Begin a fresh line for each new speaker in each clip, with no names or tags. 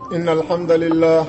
إن الحمد لله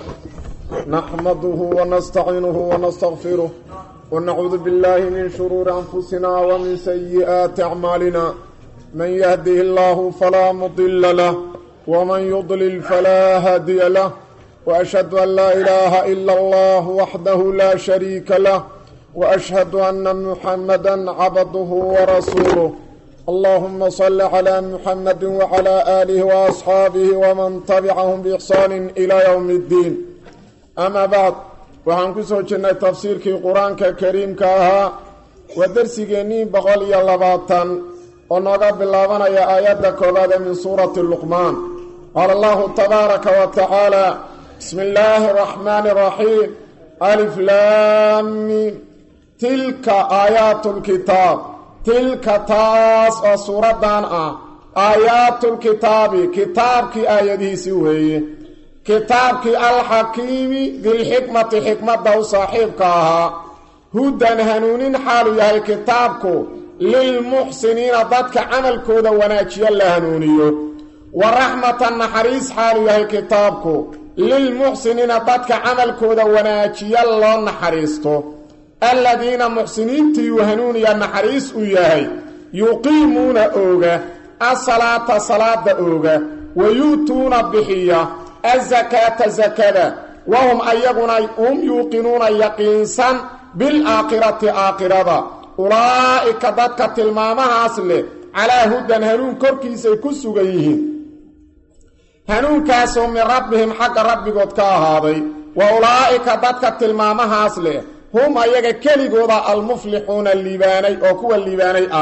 نحمده ونستعينه ونستغفره ونعوذ بالله من شرور أنفسنا ومن سيئات أعمالنا من يهده الله فلا مضل له ومن يضلل فلا هادي له وأشهد أن لا إله إلا الله وحده لا شريك له وأشهد أن محمدا عبده ورسوله اللهم صل على محمد وعلى آله وأصحاabه وman تبعهم بإحsaan إلى يوم الدين أmا bعd waxaan ku soo jirnay tafsiirkii qur-aanka kariimka ahaa waa dersigeennii boqol iyo labaatan oo nooga bilaabanaya aayadda koobaad ee min suurati luqmaan qaala allahu tabaaraka wa tacaala bismi illaahi الرaxmaani الraxiim alif laami tilka aayaat اlkitaab tilka taas oo suuraddan ah aayaatulkitaabi kitaabkii aayadihiisii weeye kitaabkii alxakiimi dilxikmati xikmadda u saaxiibka ahaa hudan hanuunin xaalu yahay kitaabku lilmuxsiniina dadka camalkooda wanaajiyo la hanuuniyo wa raxmatan naxariis xaalu yahay kitaabku lilmuxsiniina dadka camalkooda wanaajiyo loo naxariisto aladiina muxsiniintiiuu hanuuniya naxariis u yahay yuqiimuuna ooga asalaata salaada ooga wa yu'tuuna bixiya asakaata sakada wahum ayaguna hum yuuqinuuna yaqiinsan bilaakhirati aakhirada ulaa'ika dadka tilmaamahaas leh calaa hudan hanuun korkiisay ku sugan yihiin hanuunkaasoo min rabbihim xagga rabbigood ka ahaaday wa ulaa'ika dadka tilmaamahaas leh hum ayaga keligooda almuflixuuna liibaanay oo kuwa liibaanay ah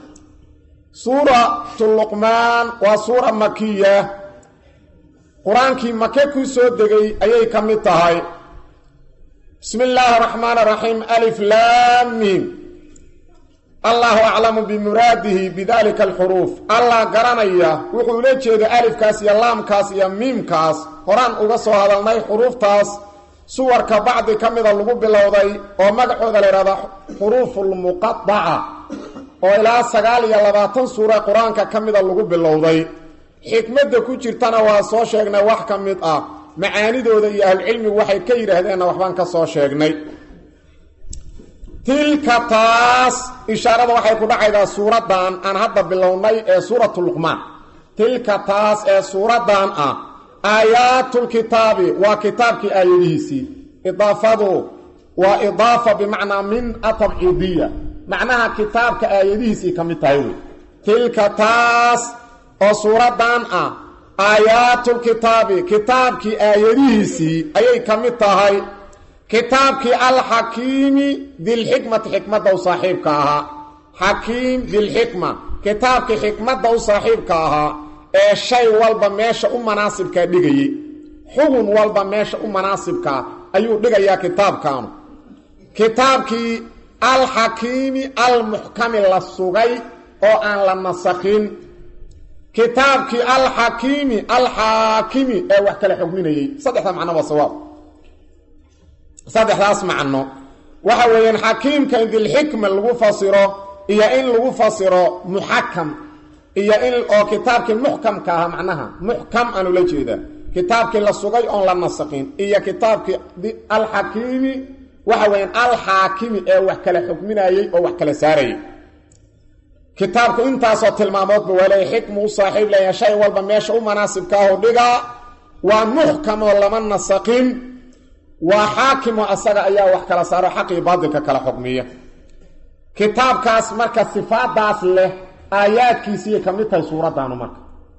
suuratu luqmaan waa suura makiya qur-aankii make ku soo degay ayay ka mid tahay bismi illaahi araxmaan araxiim alif laamim allahu aclamu bimuraadihi bidalika alxuruuf allah garanaya wuxuu ula jeeda alifkaas iyo laamkaas iyo miimkaas horaan uga soo hadalnay xuruuftaas suwarka bacdi ka mida lagu bilowday oo magacooda la yidhahda xuruufulmuqadaca oo ilaa sagaal iyo labaatan suura qur-aanka ka mida lagu bilowday xikmadda ku jirtana waa soo sheegnay wax ka mid ah macaanidooda iyo ahlucilmigu waxay ka yidhaahdeenna waxbaan ka soo sheegnay tilka taas ishaarada waxay ku dhacaydaa suuraddan aan hadda bilownay ee suuratu luqmaan tilka taas ee suuraddan ah aayaatulkitaabi waa kitaabkii aayadihiisii idaafadu waa idaafa bimacnaa min atabciidiya macnaha kitaabka aayadihiisii ka mid tahay wey tilka taas oo suuraddan ah aayaatulkitaabi kitaabkii aayadihiisii ayay ka mid tahay kitaabkii alxakiimi dilxikmati xikmadda u saaxiibka ahaa xakiim dilxikma kitaabkii xikmadda u saaxiibka ahaa ee shay walba meesha u manaasibkaa dhigayey xugun walba meesha u manaasibkaa ayuu dhigayaa kitaabkaanu kitaabkii alxakiimi almuxkami la sugay oo aan la nasakhin kitaabkii alxakiimi alxaakimi ee wax kala xugminayey saddexda macno waa sawaab saddexdaas macno waxa weeyaan xakiimka in dilxikma lagu fasiro iyo in lagu fasiro muxakam iyo in oo kitaabkii muxkamka ahaa macnaha muxkam aan ula jeedaa kitaabkii la sugay oon la nasaqin iyo kitaabkii alxakiimi waxa weeyaan alxaakimi ee wax kala xukminayey oo wax kala saarayay kitaabku intaasoo tilmaamoodba waa leeya xikmu u saaxiib leeya shay walba meesha u manaasibkaaho dhigaa waa muxkamoo lama nasaqin waa xaakimo asaga ayaa wax kala saaro xaqii baadilka kala xukmiya kitaabkaas marka sifaadaas leh aayaadkiisiiyay ka mid tahay suuraddaanu marka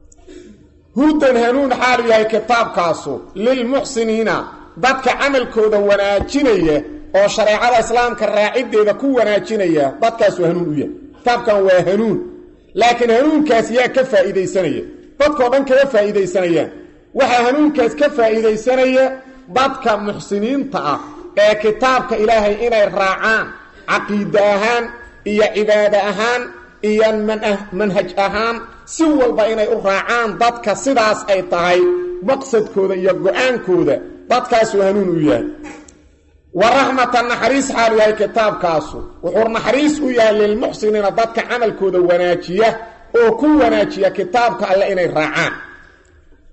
hudan hanuun xaalu yahay kitaabkaasu lilmuxsiniina dadka camalkooda wanaajinaya oo shareecada islaamka raaciddeeda ku wanaajinaya dadkaasu hanuun u yahay kitaabkan waa hanuun laakiin hanuunkaas yaa ka faa'iidaysanaya dadkao dhan kama faa'iidaysanayaan waxaa hanuunkaas ka faa'iidaysanaya dadka muxsiniinta ah ee kitaabka ilaahay inay raacaan caqiide ahaan iyo cibaado ahaan iyo manhaj ahaan si walba inay u raacaan dadka sidaas ay tahay maqsadkooda iyo go-aankooda dadkaasuu hanuun u yahay wa raxmatan naxariis xaalu yahay kitaabkaasu wuxuu naxariis u yahay lilmuxsiniina dadka camalkooda wanaajiya oo ku wanaajiya kitaabka alle inay raacaan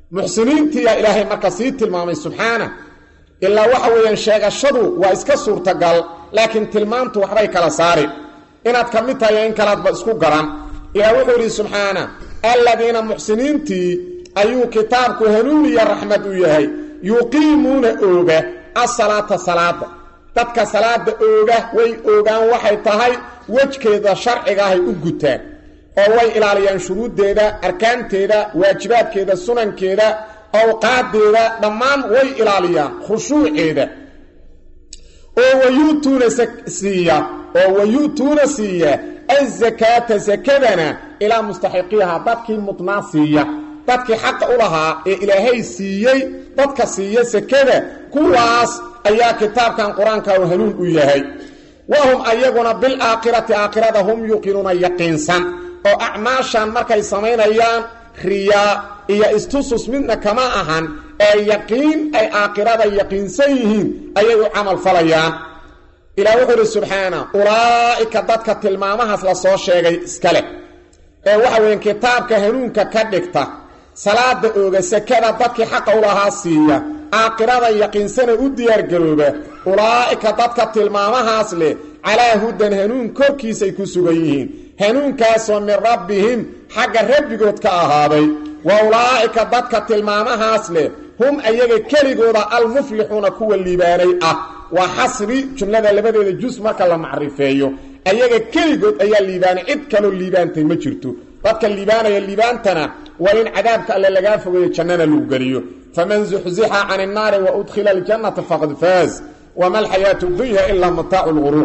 muxsiniintiiyaa ilaahay marka sii tilmaamay subxaana ilaa waxa weeyaan sheegashadu waa iska suurtagal laakiin tilmaantu waxbay kala saari inaad ka mid tahay in kalaadba isku garan ilaah wuxuu yidhi subxaana alladiina muxsiniintii ayuu kitaabku hanuuniya raxmad u yahay yuqiimuuna ooga asalaata salaada dadka salaada ooga way oogaan waxay tahay wejkeeda sharcigaahay u gutaan oo way ilaaliyaan shuruuddeeda arkaanteeda waajibaadkeeda sunankeeda awqaadeeda dhammaan way ilaaliyaan khushuuceeda oo wayu'tuuna siiya oo wayu'tuuna siiya azakaata sakadana ilaa mustaxiqiiha dadkii mudnaa siiya dadkii xaqa u lahaa ee ilaahay siiyey dadka siiya sakada kuwaas ayaa kitaabkan qur-aanka u hanuun u yahay wahum ayaguna bilaakhirati aakhirada hum yuqinuuna yaqiinsan oo acmaashan markay samaynayaan riyaa iyo istusus midna kama ahan ee yaqiin ay aakhirada yaqiinsan yihiin ayay u camal falayaan ilaah wuxuu idhi subxaana ulaa'ika dadka tilmaamahaas la soo sheegay iska leh ee waxa weeyaan kitaabka hanuunka ka dhigta salaada ooga sakada dadkii xaqa u lahaa siiya aakhirada yaqiinsana u diyaargarooba ulaa'ika dadka tilmaamahaas leh calaa hudan hanuun korkiisay ku sugan yihiin hanuunkaasoo min rabbihim xagga rabbigood ka ahaaday wa ulaa'ika dadka tilmaamahaas leh hum ayaga keligooda almuflixuuna kuwa liibaanay ah waa xasri jumlada labadeeda jus marka la macrifeeyo ayaga keligood ayaa liibaanay cid kaloo liibaantay ma jirto dadka liibaanaya liibaantana waa in cadaabka alle lagaa fogeeyo jannana lagu geliyo faman zuxzixa can innaari wa udkhila aljannata faqad faaz wama alxayaatu dunya ilaa mataacu lguruur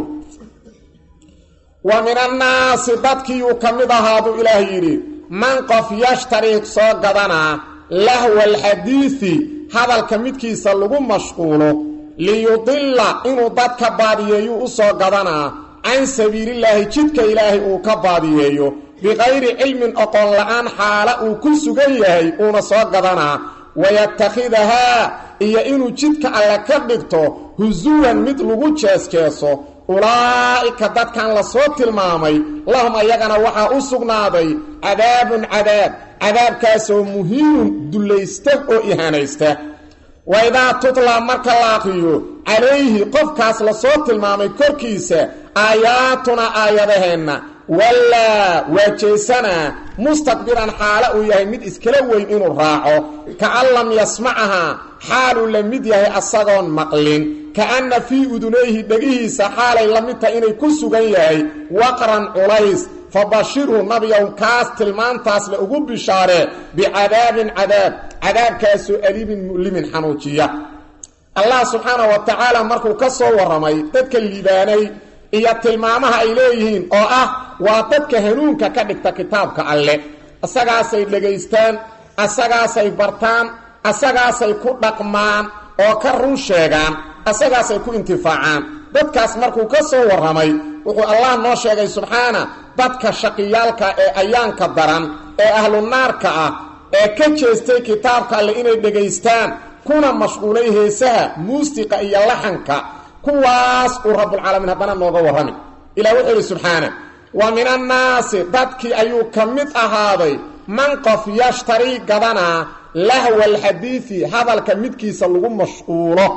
wa min annaasi dadkiiyuu ka mid ahaaduu ilaah yidhi man qof yashtarii soo gadanaa lahwa alxadiidi hadalka midkiisa lagu mashquulo liyudilla inuu dadka baadiyeeyuu u soo gadanaa can sabiilillaahi jidka ilaahay uu ka baadiyeeyo biqayri cilmin oqon la'aan xaala uu ku sugan yahay uuna soo gadanaa wayatakhidahaa iyo inuu jidka alle ka dhigto husuwan mid lagu jeesjeeso ulaa'ika dadkan la soo tilmaamay lahum ayagana waxaa u sugnaaday cadaabun cadaab cadaabkaasoo muhiinun dullaysta oo ihanaysta wa idaa tutlaa marka la aqriyo calayhi qofkaas la soo tilmaamay korkiisa aayaatuna aayadaheenna wallaa waa jeesanaa mustakbiran xaalo uu yahay mid iskala weyn inuu raaco kaan lam yasmacahaa xaaluu la mid yahay asagoon maqlin ka'anna fii udunayhi dhegihiisa xaalay la mid tahay inay ku sugan yahay waqran culays fabashirhu nabiyow kaas tilmaantaas le ugu bishaaree bicadaabin cadaab cadaabkaasoo aliibin mu'limin xanuujiya allah subxaana wa tacaala markuu ka soo warramay dadka liibaanay iyo tilmaamaha ay leeyihiin oo ah waa dadka hanuunka ka dhigta kitaabka alle asagaasay dhegaystaan asagaasay bartaan asagaasay ku dhaqmaan oo ka run sheegaan asagaasay ku intifaacaan dadkaas markuu ka soo warramay wuxuu allah noo sheegay subxaana dadka shaqiyaalka ee ayaanka daran ee ahlu naarka ah ee ka jeestay kitaabka alle inay dhegaystaan kuna mashquulay heesaha muusiqa iyo laxanka kuwaas uu rabbulcaalamiin haddana nooga warrami ilah wuxuu yidhi subxaana wa min annaasi dadkii ayuu ka mid ahaaday man qof yashtarii gadanaa lahwa alxadiidi hadalka midkiisa lagu mashquulo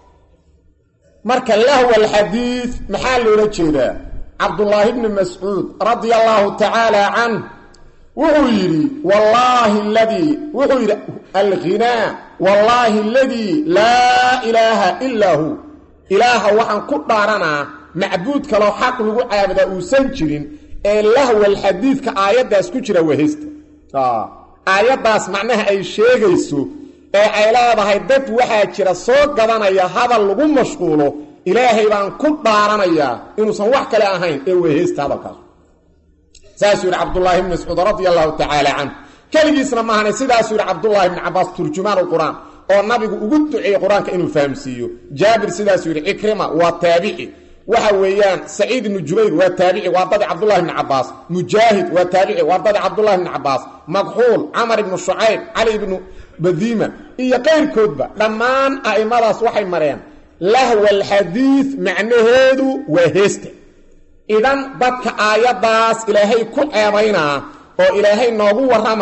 marka lahwa alxadiid maxaa loola jeedaa cabdullaahi bni mascuud radia allaahu tacaala canh wuxuu yidhi wallaahi ladii wuxuu yidhi alghinaa wallaahi aladii laa ilaaha ilaa hu ilaaha waxaan ku dhaaranaa macbuud kaloo xaq lagu caabudaa uusan jirin ee lahwal xadiidka aayaddaas ku jira wehesta aayaddaas macnaha ay sheegayso ee ay leedahay dad waxaa jira soo gadanaya hadal lagu mashquulo ilaahay baan ku dhaaranayaa inuusan wax kale ahayn ee weheysta hadalkaas saasuu yidhi cabdullaahi ibni mascuud radia allahu tacaala canhu keligiisna maahane sidaasuu yidhi cabdullaahi ibni cabaas turjumaan lqur'aan oo nabigu ugu duceeyey qur-aanka inuu fahamsiiyo jaabir sidaasuu yidhi cikrima waa taabici waxa weeyaan saciid ibnu jubayr waa taabici waa dadi cabdullahi ibni cabaas mujaahid waa taabici waa dadi cabdullahi ibni cabaas makxuul camar ibnu shucayb cali ibnu badiima iyo qayrkoodba dhammaan a'immadaas waxay mareen lahwa alxadiid macnaheedu waa heesta idan dadka aayaddaas ilaahay ku ceebaynaa oo ilaahay noogu warramaa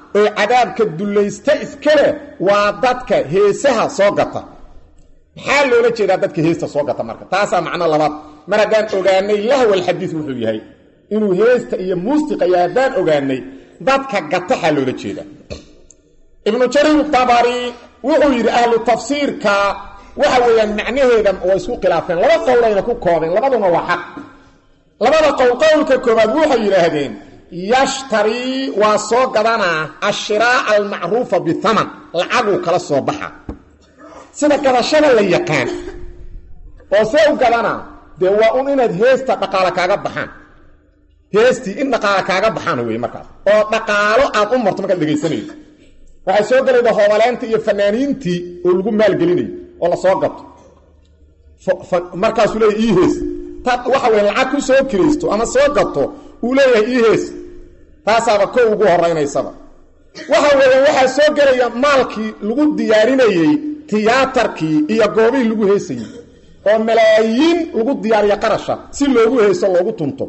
oo cadaabka dullaysta iskale waa dadka heesaha soo gata maxaa loola jeedaa dadka heesta soo gata marka taasaa macno labaad mar haddaan ogaanay lahwalxadiid wuxuu yahay inuu heesta iyo muusiqaya haddaan ogaanay dadka gataxaa loola jeedaa ibnu jariir dabari wuxuu yidhi ahlu tafsiirka waxa weeyaan macnaheeda waa isku khilaafeen laba qowlayna ku koobeen labaduna waa xaq labada qowl qowlka koobaad waxay yidhaahdeen yashtarii waa soo gadanaa ashiraaca almacruufa bithaman lacaguu kala soo baxa sida gadashada la yaqaan oo see u gadanaa dee waa un inaad heesta dhaqaalo kaaga baxaan heestii in dhaqaalo kaaga baxaan wey markaas oo dhaqaalo aad u marto markaad dhegaysanayso waxay soo galayda hoobaleenta iyo fanaaniintii oo lagu maalgelinayo oo la soo gato markaasuu leeyahy ii hees taad waxa weya lacag ku soo kiraysto ama soo gato uu leeyahay ii hees taasaaba ko ugu horaynaysaba waxa weeyaan waxaa soo gelaya maalkii lagu diyaarinayey tiyaatarkii iyo goobihii lagu heesayey oo malaayiin lagu diyaariya qarasha si loogu heeso loogu tunto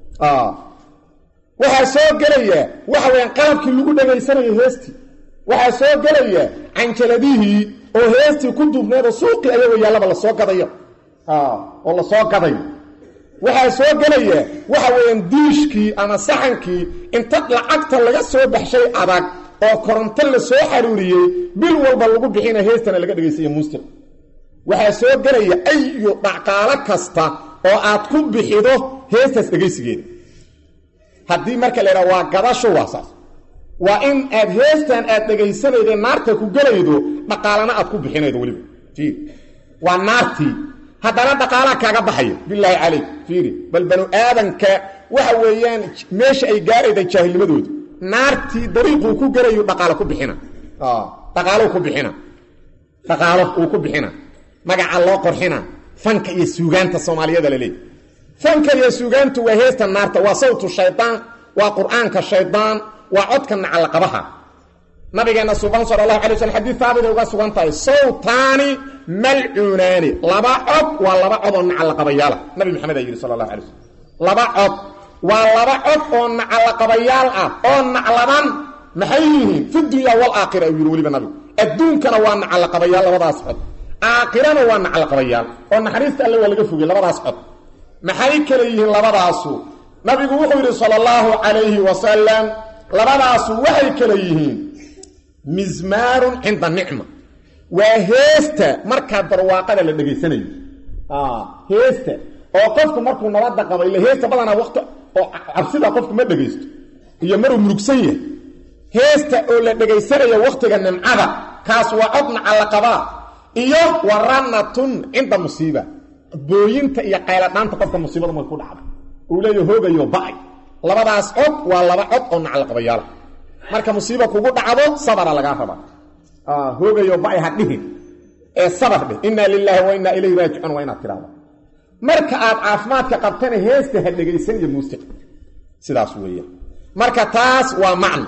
waxaa soo gelaya waxa weyaan qalabkii lagu dhagaysanayo heestii waxaa soo gelaya canjaladihii oo heestii ku duubneed oo suuqii ayagoo yaallaba lasoo gadayo oo lasoo gadayo waxaa soo gelaya waxa weeyaan diishkii ama saxankii inta lacagta laga soo baxshay adag oo koronto la soo xaruuriyey bil walba lagu bixina heestana laga dhegaysayo muusiq waxaa soo gelaya ayu dhaqaalo kasta oo aad ku bixido heestaas dhegaysigeeda haddii marka la yidhaha waa gadasho waa saas waa in aad heestan aad dhegaysanayda naarta ku gelaydo dhaqaalana aad ku bixinaydo weliba fiiri waa naartii haddana dhaqaalaa kaaga baxayo bilaahi calayk fiiri bal banu aadanka waxa weeyaan meesha ay gaarayda jaahilnimadooda naartii dariiquu ku gelayu dhaqaalo ku bixina dhaqaalou ku bixina dhaqaalo uu ku bixina magaca loo qorxina fanka iyo suugaanta soomaaliyada la leeyahy fanka iyo suugaantu waa heesta naarta waa sawtu shaydaan waa qur-aanka shaydaan waa codka nacalaqabaha nabigeena suban sal allahu alay slm xadiid haabitay uga sugan tahay sawtaani malcuunaani laba cod waa laba cod oo nacalaqabayaala nabi maxamed aa yidhi sal allahu alay slm laba cod waa laba cod oo nacalaqabayaal ah oo naclaban maxay yihiin fi dunya walaakhira uu yidhi weliba nabigu adduunkana waa nacalaqabayaal labadaas cod aakhirana waa nacalaqabayaal oo naxariista alle waa laga fogey labadaas cod maxay kale yihiin labadaasu nabigu wuxuu yidhi sal allahu calayhi wasalam labadaasu waxay kale yihiin mismaarun cinda nicma waa heesta markaa barwaaqada la dhegaysanayo heesta oo qofku markuu nabadda qabo ila heesta badanaa waqti oo cabsida qofku ma dhegaysto iyo maruu murugsan yahay heesta oo la dhegaysanayo wakhtiga nimcada kaas waa cod nacallaqabaa iyo waranatun cinda musiiba booyinta iyo qayladhaanta qofka musiibada marka ku dhacda uu leeya hoogayo ba'ay labadaas cod waa laba cod oo nacalaqabayaala marka musiiba kugu dhacdo sabara lagaa rabaa hoogayo ba'ay ha dhihin ee sabar dheh inaa lilaahi wa innaa ilayhi raajicuun waa inaad tidhahda marka aad caafimaadka qabtana heesta ha dhegaysan iyo muusiq sidaas weeyaan marka taas waa macno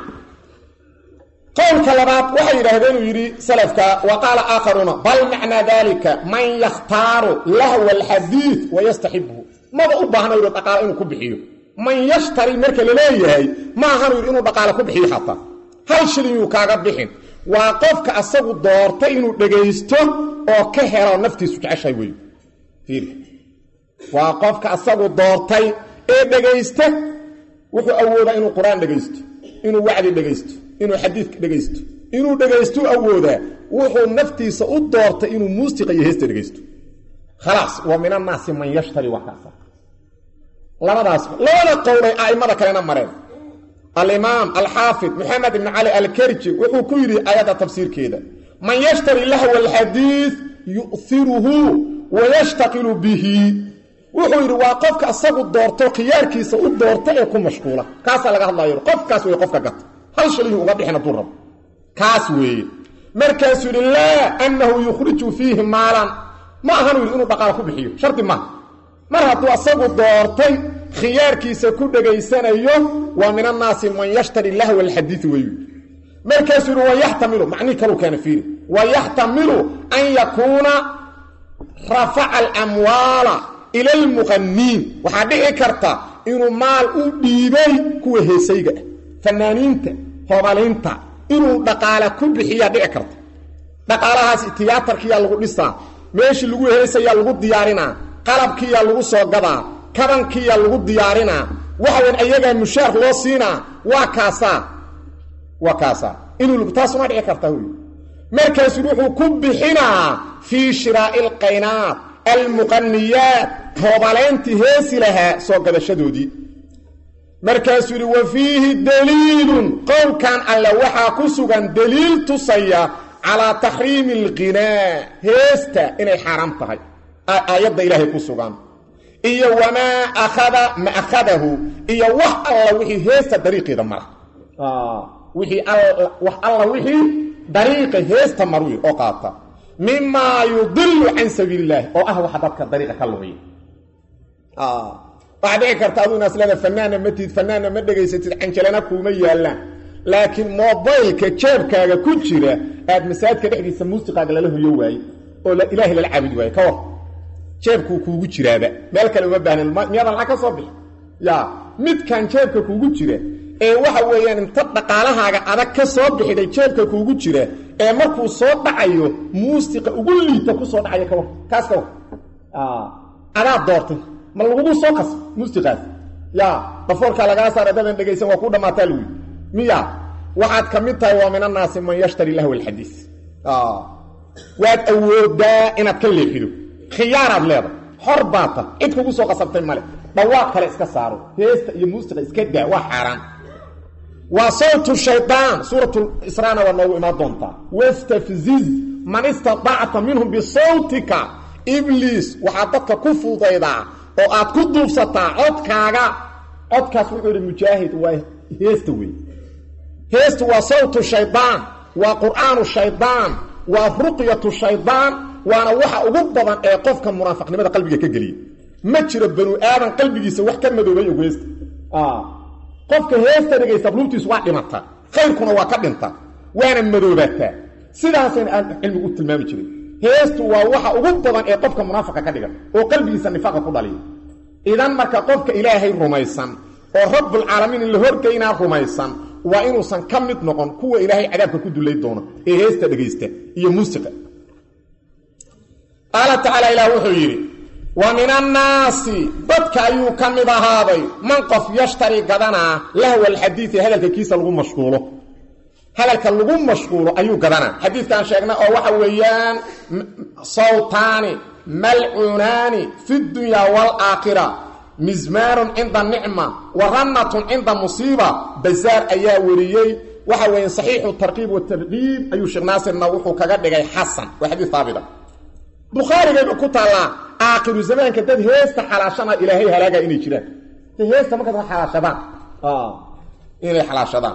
qowlka labaad waxay yidhaahdeen uu yidhi salafka wa qaala aakharuuna bal macnaa dalika man yakhtaaru lahwa alxadiid wayastaxibuhu maba u baahna yidhi dhaqaalo inuu ku bixiyo man yashtari marka la leeyahay ma ahanu yidhi inuu dhaqaalo ku bixiyo xataa hal shilin yuu kaaga bixin waa qofka asagu doortay inuu dhegaysto oo ka helo naftiisu jeceshahay wey fiiri waa qofka asagu doortay ee dhegaysta wuxuu awoodaa inuu qur-aan dhegaysto inuu wacdi dhegaysto inuu xadiidka dhegaysto inuu dhegaystu awoodaa wuxuu naftiisa u doortay inuu muusiqa iyo heesta dhegaysto khalaas wa min annaasi man yashtari wax kaasa labadaas labada qowlay a'immada kalena mareen alimaam alxaafid moxamed ibn cali alkerji wuxuu ku yidhi ayadda tafsiirkeeda man yashtari lahwa alxadiid yu'hiruhu wayashtaqilu bihi wuxuu yidhi waa qofka isagu doorto khiyaarkiisa u doorta ee ku mashquula kaasaa laga hadlayo qofkaas wey qofka gata hal shaliyu uga bixin hadduu rabo kaas weeye markaasuu yidhi laa annahu yukhriju fiihi maalan ma ahanu yidhi inuu dhaqaalo ku bixiyo shardi maaha mar hadduu asagu doortay khiyaarkiisa ku dhegaysanayo waa min annaasi man yashtari lahwa alxadiidi weyu markaasuu yidhi wayaxtamilu macnihi kaluu keena fiiri wayaxtamilu an yakuuna rafaca alamwaala ila almuqaniin waxaa dhici karta inuu maal u dhiibay kuwa heesayga ah fanaaniinta hoobalaynta inuu dhaqaale ku bixiyaa dhici karta dhaqaalahaas tiyaatarkiyaa lagu dhisaa meeshii lagu heesayaa lagu diyaarinaa qalabkiyaa lagu soo gadaa kabankiyaa lagu diyaarinaa waxawan ayagaa mushaar loo siinaa waa kaasaa waa kaasaa inuu taasuma dhici karta wy markaasu wuxuu ku bixinaa fii shiraa'i alqaynaat almuqaniyaat toobaleyntii heesi lahaa soo gadashadoodii markaasuu yidhi wa fiihi daliilun qowlkan alle waxaa ku sugan daliil tusaya calaa taxriimi alqinaa heesta inay xaaraam tahay aayadda ilaahay ku sugan iyo wamaa akhada ma akhadahu iyo wax alla wixii heesta dariiqeeda mara wixii wax alla wixii dariiqa heesta marwi oo qaata mimaa yudilu can sabiili illaahi oo ah waxa dadka dariiqa ka lumiya waxaa dhici karta aduu inaas leeda fanaanna ma tid fanaanna ma dhegaysatid canjalana kuuma yaallaan laakiin mobaylka jeebkaaga ku jira aad masaajidka dhexdiisa muusiqaaga lala hoyo waaye oo ilaahay lala caabudi waaye ka war jeebkuu kuugu jiraaba meel kale uma baahnan miyaadan lacag ka soo bixi ya midkan jeebka kuugu jira ee waxa weeyaan inta dhaqaalahaaga adag ka soo bixiday jeebka kuugu jira ee markuu soo dhacayo muusiqa ugu liita ku soo dhacaya kawar kaas ka war adaa doortay ma lagugu soo qas muusiqaas ya dafoorkaa lagaa saara dadan dhegaysan waa ku dhammaataa lagu miya waxaad ka mid tahay waa min annaasi man yashtari lahw alxadiis waad awoodaa inaad ka leexido khiyaaraad leedahay xor baata cid kugu soo qasabtay male dhawaaq kale iska saaro heesta iyo muusiqa iska daa waa xaaraan waa sawtu shaydaan suuratu israana waa noogu imaan doontaa wastafziz man istatacta minhum bisawtika ibliis waxaad dadka ku fudaydaa oo aad ku duubsataa codkaaga codkaas wuxuu idhi mujaahid waa heesta wey heestu waa sawtu shaydaan waa qur'aanu shaydaan waa ruqyatu shaydaan waana waxa ugu badan ee qofka munaafiqnimada qalbiga ka geliya ma jiro banu aadan qalbigiisa wax ka madoobay og heesta qofka heesta dhegaysta luubtiisu waa dhimata khayrkuna waa ka dhinta waana madoobataa sidaasayna aan cilmigu u tilmaami jirin heestu waa waxa ugu badan ee qofka munaafiqa ka dhigan oo qalbigiisa nifaaqa ku dhaliya idan marka qofka ilaahay rumaysan oo rabbulcaalamiin in la horgeynaa rumaysan waa inuusan ka mid noqon kuwa ilaahay cadaabka ku dulay doono ee heesta dhegaysta iyo muusiqa qaala tacaala ilaah wuxuu yidhi wa min annaasi dadka ayuu ka mid ahaaday man qof yashtari gadanaa lahwa alxadiidi hadalka kiisa lagu mashquulo hadalka lagu mashquulo ayuu gadanaa xadiidkan sheegna oo waxa weeyaan sawtaani malcuunaani fi dunyaa waalaakhira mismaarun cinda nicma wa rannatun cinda musiiba bazaar ayaa weriyey waxa weeye saxiixu tarkiib watarkiib ayuu sheekh naasirna wuxuu kaga dhigay xasan waa xadiis haabita bukhaarigayba ku taallaa aakhiru zamaanka dad heesta xalaashana ilaahay halaaga inay jiraan heesta markaas xalaashadaan inay xalaashadaan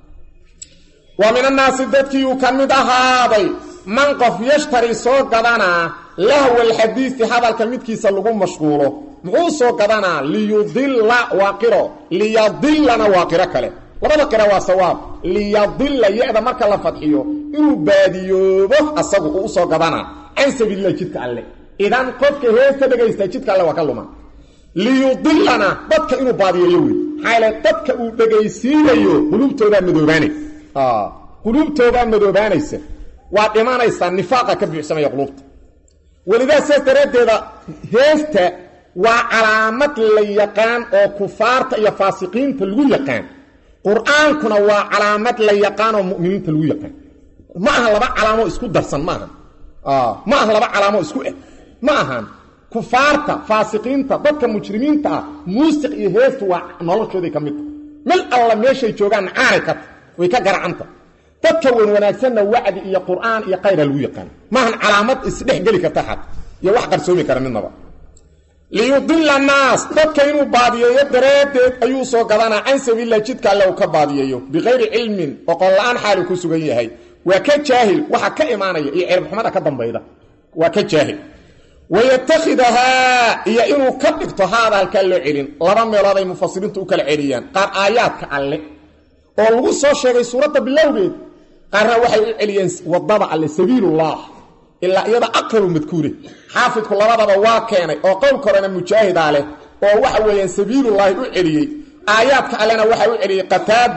wa min annaasi dadkii uu ka mid ahaaday man qof yashtari soo gadanaa lahwa alxadiisi hadalka midkiisa lagu mashquulo muxuu soo gadanaa liyudilla waa qiro liyadillana waa qiro kale labada qira waa sawaab liyadilla ya-da marka la fadxiyo inuu baadiyoobo asagu uu usoo gadanaa can sabiililah jidka alle idan qofka heesta dhegaysta jidka alle waa ka luma liyudillana dadka inuu baadiyeeyo wey maxaa yaele dadka uu dhegaysiinayo qulubtoodaa madoobaanaysa quluubtoodaa madoobaanaysa waa dhimanaysaa nifaaqa ka buuxsamaya quluubta welidaa sidaas daraaddeeda heesta waa calaamad la yaqaan oo kufaarta iyo faasiqiinta lagu yaqaan qur-aankuna waa calaamad la yaqaan oo mu'miniinta lagu yaqaan ma aha laba calaamoo isku darsan ma aha ma aha laba calaamoo isku eh ma ahan kufaarta faasiqiinta dadka mujrimiinta ah muusiq iyo heestu waa noloshooday ka mid tahay mil alla meeshay joogaan caanay ka ta way ka garacanta dadka wan wanaagsanna wacdi iyo qur'aan iyo kayra lagu yaqaan maahan calaamad isdhex geli karta xad iyo wax qarsoomi kara midnaba liyudila annaas dadka inuu baadiyeeyo daraaddeed ayuu soo gadanaa can sabiililah jidka alle uu ka baadiyeeyo bikayri cilmin oqon la-aan xaalu ku sugan yahay waa ka jaahil waxa ka imaanaya iyo ciribxumada ka dambayda waa ka jaahil wayatakhidahaa iyo inuu ka dhigto haada halkaa loo celin laba meelood ay mufasiriintu u kala celiyaan qaar aayaadka alle oo lagu soo sheegay suuradda bilowgeed qaarna waxay u celiyeen wadada alle sabiilullah ilaa iyada aqrabu madkuure xaafidku labadaba waa keenay oo qowlka horena mujaahidaa leh oo waxa weeyaan sabiilullaahi u celiyey aayaadka allena waxa u celiyey qataada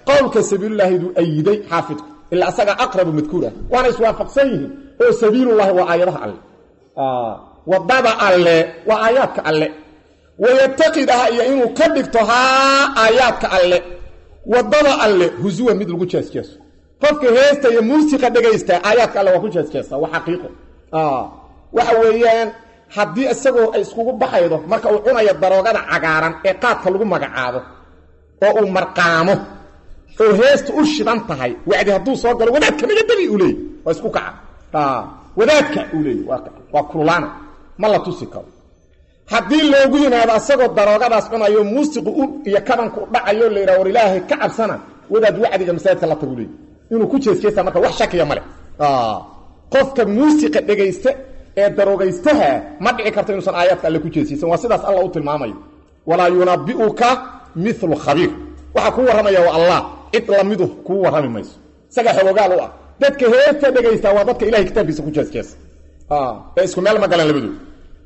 qowlka sabiilulaahiduu ayiday xaafidku ilaa asagaa aqrabu madkuur ah waana iswaafaqsan yihiin oo sabiilullahi waa aayadaha alle wadada alle waa aayaadka alle wayataqid ah iyo inuu ka dhigto haa aayaadka alle wadada alle husuwa mid lagu jeesjeeso qofka heesta iyo muusiqa dhegaysta aayaadka alle waa ku jeesjeesta waa xaqiiqo waxa weeyaan haddii isagoo ay iskugu baxaydo marka uu cunayo daroogada cagaaran ee qaadka lagu magacaabo oo uu marqaamo oo heesta u shidan tahay wacdi hadduu soo galo wadaadka naga degi uu leey waa isku kaca wadaadka uu leey waa kululaana ma la tusi karo haddii loogu yimaado asagoo daroogadaas cunayo muusiqu u iyo kabanku u dhacayo la yidhaha war ilaahay ka cabsana wadaad wacdiga masaajidka la tagu leey inuu ku jeesjeesta marka wax shakiya male qofka muusiqa dhegaysta ee daroogaystaha ma dhici karto inuusan aayaadka alle ku jeesiysan waa sidaas alla u tilmaamayo walaa yunabi'uka milu khabiir waxaa kuu warramaya waa allah cid lamidu kuu warrami mayso isagaa xogoogaal u ah dadka heesta dhegaysta waa dadka ilahay kitaabkiisa ku jeesjeesa ee isku meel ma galan labadooda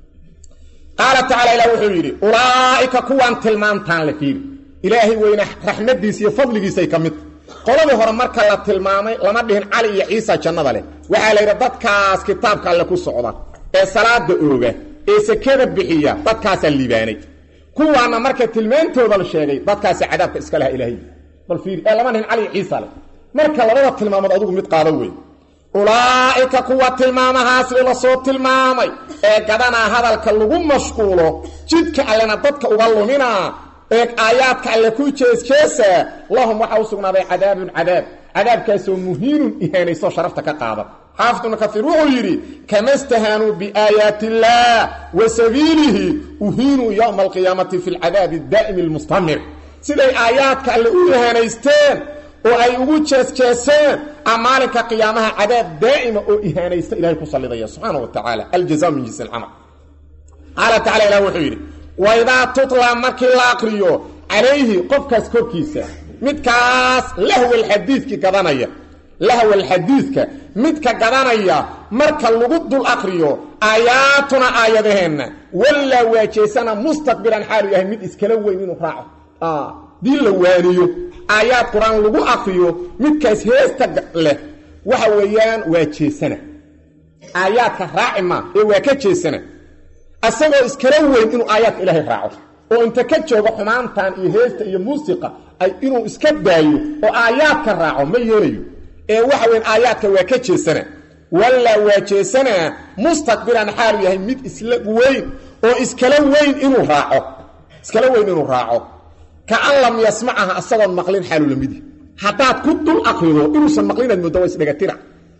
qaala tacala ilah wuxuu yidhi ulaa'ika kuwaan tilmaantaan la fiiri ilaahay weyne raxmadiisa iyo fadligiisay ka mid qoladii hore marka la tilmaamay lama dhihin cali iyo ciisa jannada leh waxaa la yidhi dadkaas kitaabka alle ku socda ee salaada ooga ee sekada bixiya dadkaasaa liibaanay kuwaana marka tilmaantooda la sheegay dadkaasa cadaabka iska laha ilaahay bal fiiri ee lama dhihin cali iyo ciisa leh marka labada tilmaamood adigu mid qaado wey ulaa'ika kuwa tilmaamahaas la soo tilmaamay ee gadanaa hadalka lagu mashquulo jidka allena dadka uga luminaa ee aayaadka alle ku jeesjeesaa lahum waxaa u sugnaaday cadaabun cadaab cadaabkaasoo muhiinun ihaanayso sharafta ka qaada xaafid ibnu kaiir wuxuu yidhi kama stahaanuu biaayaati illaah wa sabiilihi uhiinuu yowma alqiyaamati fi lcadaabi daa'imi almustamir siday aayaadka alle u ihaanaysteen oo ay ugu jeesjeeseen a maalinka qiyaamaha cadaab daa'ima oo ihaanaysta ilahay ku sallidaya subxaana wa tacaala aljaza min jinsi alcamal qaala tacala ilah wuxuu yidhi waidaa tutla markii la aqriyo calayhi qofkaas korkiisa midkaas lahwalxadiidki gadanaya lahwalxadiidka midka gadanaya marka lagu dul aqriyo aayaatuna aayadaheenna wallaa waajeesana mustaqbilan xaalu yahay mid iskala weyn inuu raaco dii la waaniyo aayaad qur-aan lagu aqriyo midkaas heesta leh waxa weeyaan waa jeesana aayaadka raaci maa ee waa ka jeesana asagoo iskala weyn inuu aayaadka ilaahay raaco oo inta ka joogo xumaantan iyo heesta iyo muusiqa ay inuu iska daayo oo aayaadka raaco ma yeelayo ee waxa weyn aayaadka waa ka jeesana wallaa waa jeesanaa mustaqbilan xaalu yahay mid isla weyn oo iskala weyn inuu raaco iskala weyn inuu raaco kaan lam yasmacaha asagoon maqlin xaalu lamidi haddaad ku dul aqrido inuusan maqlin aad moodda waa isdhegatira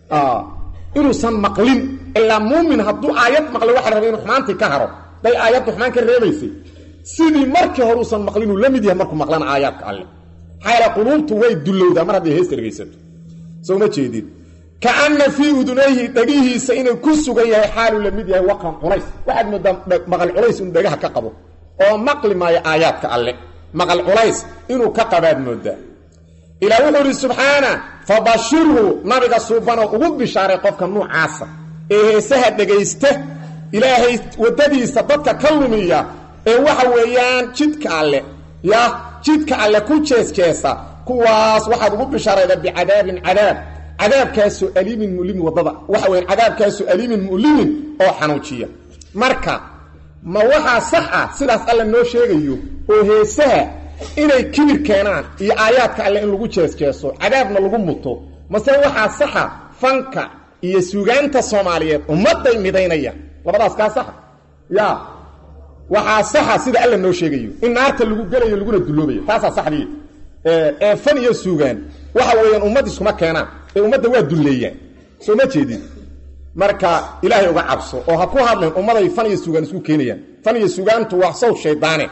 inuusan maqlin ilaa muumin hadduu aayad maqlay waxa rabay inuu xumaantii ka haro day aayaddu xumaan ka reebaysay sidii markii hore uusan maqlinuu la mid yahay markuu maqlana aayaadka alle maxaa yaele quluubtu way dullowdaa mar hadday heesta dhegaysato soo ma jeedin kaana fii udunayhi dhegihiisa inuu ku sugan yahay xaaluu la mid yahay waqan culays waxaad moodaa maqal culays inuu dhagaha ka qabo oo maqli maayo aayaadka alle maqal culays inuu ka qabaad moodaa ilaa wuxuu idhi subxaana fabashirhu nabiga suubanoo ugu bishaaray qofka nuucaasa ee heesaha dhegaysta ilaahay waddadiisa dadka ka lumiya ee waxa weeyaan jidka alle ya jidka alle ku jeesjeesa kuwaas waxaad ugu bishaarayda bicadaabin cadaab cadaabkaasoo aliimin mulimin waddada waxa weyan cadaabkaasoo aliimin mulimin oo xanuujiya marka ma waxaa sax ah sidaas alle noo sheegayo oo heesaha inay kibir keenaan iyo aayaadka alle in lagu jeesjeeso cadaabna lagu muto mase waxaa saxa fanka iyo suugaanta soomaaliyeed ummadday midaynayaan labadaas kaa saxa ya waxaa saxa sida alla noo sheegayo in naarta lagu gelayo laguna dulloobayo taasaa saxdii ee fan iyo suugaan waxa weeyaan ummad iskuma keenaan ee ummadda waa dulleeyaan soo ma jeedin marka ilaahay uga cabso oo ha ku hadleen ummaday fan iyo suugaan isku keenayaan fan iyo suugaantu waa sawd shaydaane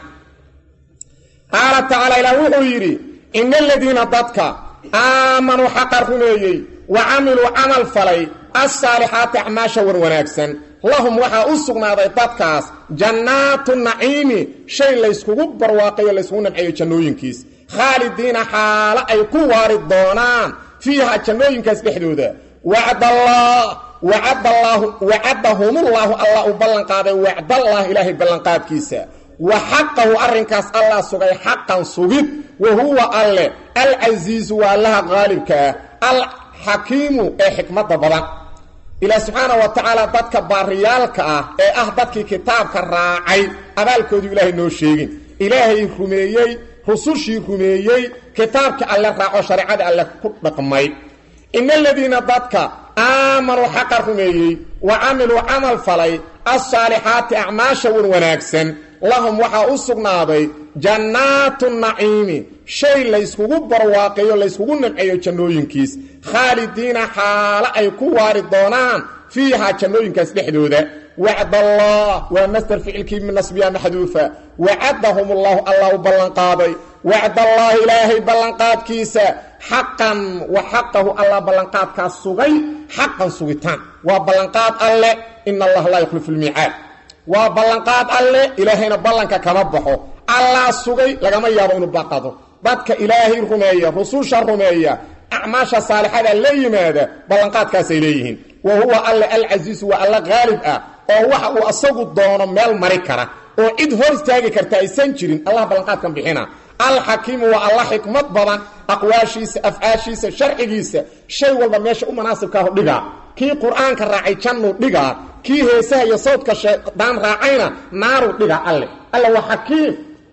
qaala tacaala ilaah wuxuu yidhi ina aladiina dadka aamanuu xaqa rumeeyey wa camiluu camal falay assaalixaati acmaasha war wanaagsan lahum waxaa u sugnaaday dadkaas jannaatu naciimi shay layskugu barwaaqayo layskugu nabceeyo jannooyinkiis khaalidiina xaalo ay ku waari doonaan fiiha jannooyinkaas dhexdooda wacdallah wacadallaahu wacadahumullaahu allah u ballanqaaday wacdallah ilaahay ballanqaadkiisa wa xaqahu arrinkaas allah sugay xaqan sugid wa huwa alle alcasiizu waa allaha qaalibka ah alxakiimu ee xikmadda badan ilaah subxaana wa tacaala dadka baariyaalka ah ee ah dadkii kitaabka raacay abaalkoodu ilaahay noo sheegin ilaahay rumeeyey rusushii rumeeyey kitaabka alle raaco shareecada alle ku dhaqmay ina aladiina dadka aamanuu xaqa rumeeyey wa camiluu camal falay alsaalixaati acmaasha wan wanaagsan lahum waxaa u sugnaaday jannaatu naciimi shay layskugu barwaaqeeyo layskugu nimceeyo jannooyinkiis khaalidiina xaalo ay ku waari doonaan fiihaa jannooyinkaas dhexdooda wacdallah waa masder ficilkii min nasbiya maxduufa wacadahum ullahu allah u ballanqaaday wacdallaahi ilaahay ballanqaadkiisa xaqan wa xaqahu allah ballanqaadkaas sugay xaqan sugitaan waa ballanqaad alle ina allaha laa yukhlifu lmiicaad waa ballanqaad alle ilaahayna ballanka kama baxo allah sugay lagama yaabo inuu baqado dadka ilaahay rumeeya rususha rumeeya acmaasha saalixada la yimaada ballanqaadkaasay leeyihiin wa huwa alle alcasiisu waa alla qaalib ah oo waxa uu asagu doono meel mari kara oo cid hor istaagi karta aysan jirin allah ballanqaadkan bixina alxakiimu waa alla xikmad badan aqwaashiisa afcaashiisa sharcigiisa shay walba meesha u munaasibkaahu dhigaa kii qur-aanka raacay jannuu dhigaa kii heesaha iyo sawdka shaydaan raacayna naaruu dhigaa alle alle waa xakiim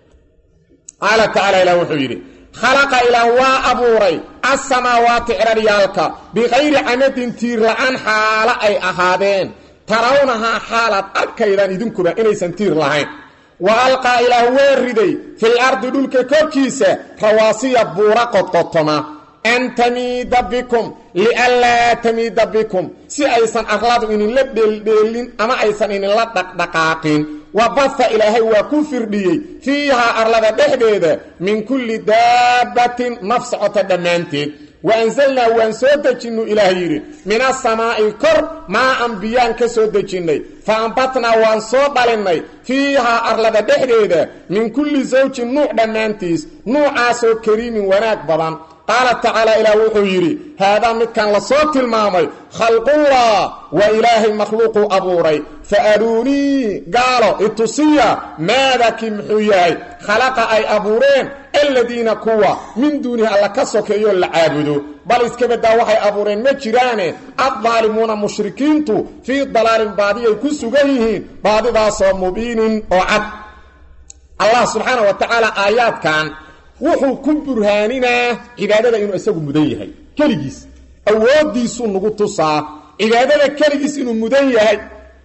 qaala tacaala ilah wuxuu yidhi khalaqa ilaah waa abuuray assamaawaati ciraryaalka bikayri camadin tiir la-aan xaalo ay ahaadeen tarawnahaa xaalaad arkaydaan idinkuba inaysan tiir lahayn wa alqaa ilaah waa riday fil ardi dhulka korkiisa rawaasiya buura qodqotoma an tamiida bikum lianlaa tamiida bikum si aysan arladu idinla dheeldheelin ama aysan idinla dhaqdhaqaaqin wa baha ilaahay waa ku firdhiyey fiihaa arlada dhexdeeda min kulli daabbatin naf socota dhammaanteed wa anzalnaa waan soo dejinnu ilaah yidhi min asamaa'i kor maa an biyaan ka soo dejinnay fa ambatnaa waan soo dhalinnay fiihaa arlada dhexdeeda min kulli sawjin nuuc dhammaantiis nuucaasoo kariimin wanaag badan qaala tacaala ilaah wuxuu yidhi haadaa midkan la soo tilmaamay khalqullah waa ilaahay makhluuquu abuuray fa aruunii gaalo itusiya maadakii muxuu yahay khalaqa ay abuureen aladiina kuwa min duunihi alla ka sokeeyoo la caabudo bal iska baddaa waxay abuureen ma jiraane addaalimuuna mushrikiintu fii dalaalin baadiyay ku sugan yihiin baadidaasoo mubiinin oo cad allah subxaana wa tacaala aayaadkan wuxuu ku burhaaninaa cibaadada inuu isagu mudan yahay keligiis awooddiisuu nagu tusaa cibaadada keligiis inuu mudan yahay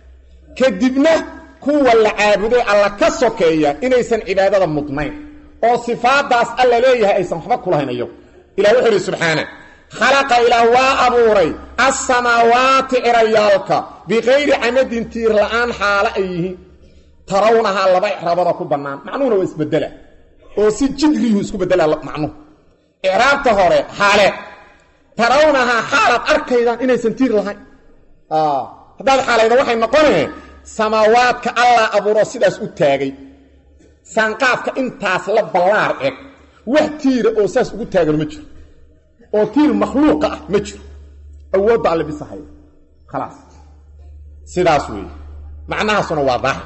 kadibna kuwa la caabuday alla ka sokeeya inaysan cibaadada mudnayn oo sifaadaas alla leeyahay aysan waxba kulahayn iyagu ilah wuxuu ihi subxaana khalaqa ilaah waa abuuray assamaawaati cirayaalka bikayri camadin tiir la-aan xaalo ay yihiin tarawnahaa laba icraabada ku bannaan macnuhuna waa isbedela oo si jidriyuu isku bedela macnuhu icraabta hore xaale tarawnahaa xaalaad arkaydaan inaysan tiir lahayn haddaad xaalayda waxay noqonee samaawaadka allah abuuroo sidaas u taagay saanqaafka intaas la ballaar eg wax tiira oo saas ugu taagan ma jiro oo tiir makhluuqa ah ma jiro awoodda alle bisahaya khalaas sidaas weeye macnahaasuna waa daahir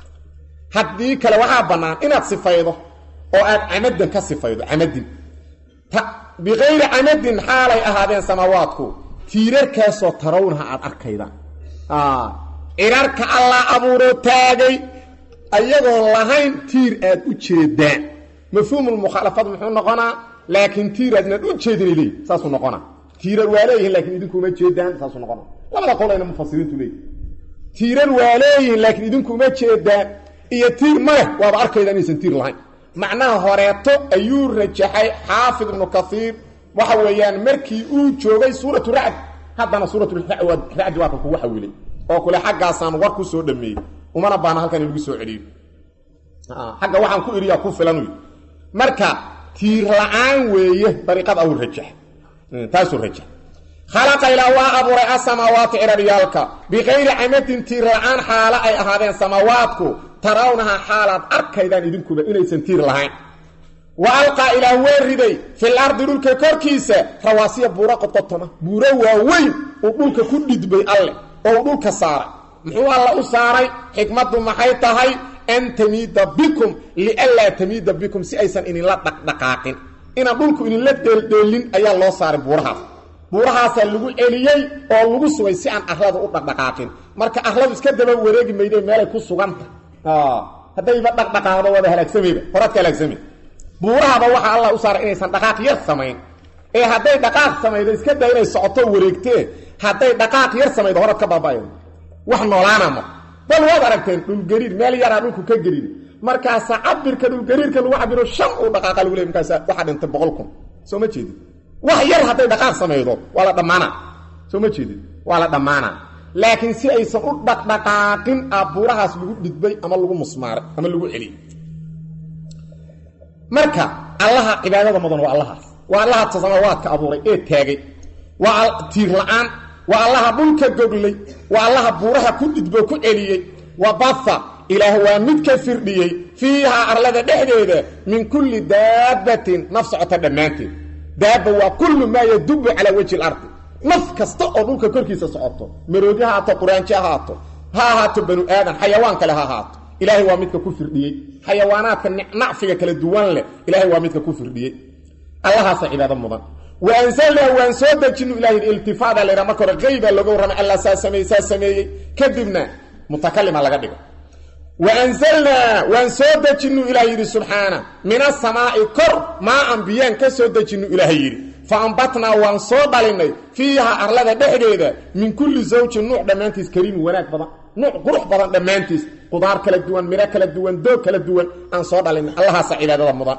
haddii kale waxaa bannaan inaad sifaydo oo aad camadin ka sifaydo camadin bikayri camadin xaalay ahaadeen samaawaadku tiirarkaasoo tarawnaha aad arkaydaan cirarka allah abuuroo taagay ayagoon lahayn tiir aad u jeedaan mafhuumulmukhaalafad muxuu noqonaa laakiin tiir aadnaan u jeedinay leeyi saasuu noqonaa tiirar waa leeyihin laakiin idinkuma jeedaan saasuu noqonaa labada qol ayna mufasiriintu leeyihin tiirar waa leeyihin laakiin idinkuma jeedaan iyo tiir ma leh waaba arkayda inaysan tiir lahayn macnaha horeeto ayuu rajaxay xaafid ibnu kaiir waxa weeyaan markii uu joogay suuratu racd haddana suuraturajd waa ka kugu xawilay oo kule xaggaasaan war ku soo dhameeyey umana baana halkan in lagu soo celiyo xagga waxaan ku iriyaa ku filan wy marka tiir la-aan weeye dariiqada au rajax taasuu rajax khalaqa ilaa waa abuuray asamaawaati ciraryaalka bikayri camadin tiir la-aan xaalo ay ahaadeen samaawaadku tarawnahaa xaalaad arkaydaan idinkuba inaysan tiir lahayn wa alqaa ilaah waa riday fil ardi dhulka korkiisa rawaasiya buuro qodqotoma buuro waaweyn uu dhulka ku dhidbay alleh oo uu dhulka saaray muxuu alla u saaray xikmaddu maxay tahay an tamiida bikum lianlaa tamiida bikum si aysan idinla dhaqdhaqaaqin inaan dhulku idinla dheeldheelin ayaa loo saaray buurahaas buurahaasaa lagu celiyey oo lagu sugay si aan arlada u dhaqdhaqaaqin marka arladu iska daba wareegi mayde meelay ku suganta haddayba dhaqdhaqaaqdo waaba halaagsamayba horaad ka halaagsame buurahaba waxaa allah u saaray inaysan dhaqaaq yar samayn ee hadday dhaqaaq samaydo iska daa inay socoto wareegtee hadday dhaqaaq yar samaydo horaad ka baaba'ay wax noolaana ma bal waad aragteen dhulgariir meel yaraa dhulku ka gariir markaasa cabirka dhulgariirka lagu cabiro shan uu dhaqaaqa lagu leey markaasa waxaa dhintay boqol kun soo ma jeedid wax yar hadday dhaqaaq samaydo waa la dhammaana soo ma jeedid waa la dhammaana laakiin si aysan u dhaqdhaqaaqin a buurahaas lagu dhidbay ama lagu musmaaray ama lagu celiyey marka allaha cibaadada mudan waa allahaas waa allaha tasamawaadka abuuray ee taagay waa tiir la-aan waa allaha dhulka goglay waa allaha buuraha ku dhidbo ku celiyey wa baha ilaah waa mid ka firdhiyey fiihaa arlada dhexdeeda min kulli daabbatin naf socota dhammaanteed daabba waa kullu maa yadubu calaa wejhi lardi naf kasta oo dhulka korkiisa socoto maroodi ha haato quraanji ha haato ha ahaato banu aadan xayawaan kale ha ahaato ilaahay waa midka ku firdhiyey xayawaanaadka nacfiga kala duwan leh ilaahay waa midka ku firdhiyey allahaasa cibaado mudan wa anzalnaa waan soo dejinu ilahay iltifaada laydha marka hore qeyba looga warramay allah saa sameeyey saa sameeyey kadibna mutakalima laga dhigo wa anzalnaa waan soo dejinu ilaah yidhi subxaana min asamaa'i kor maa ambiyaan ka soo dejinu ilaahay yidhi fa ambatnaa waan soo dhalinay fiiha arlada dhexdeeda min kulli zawjin nuuc dhammaantiis kariimin wanaag badan nuuc qurux badan dhammaantiis qudaar kala duwan midho kala duwan doog kala duwan aan soo dhalinay allahaasa cibaadada mudan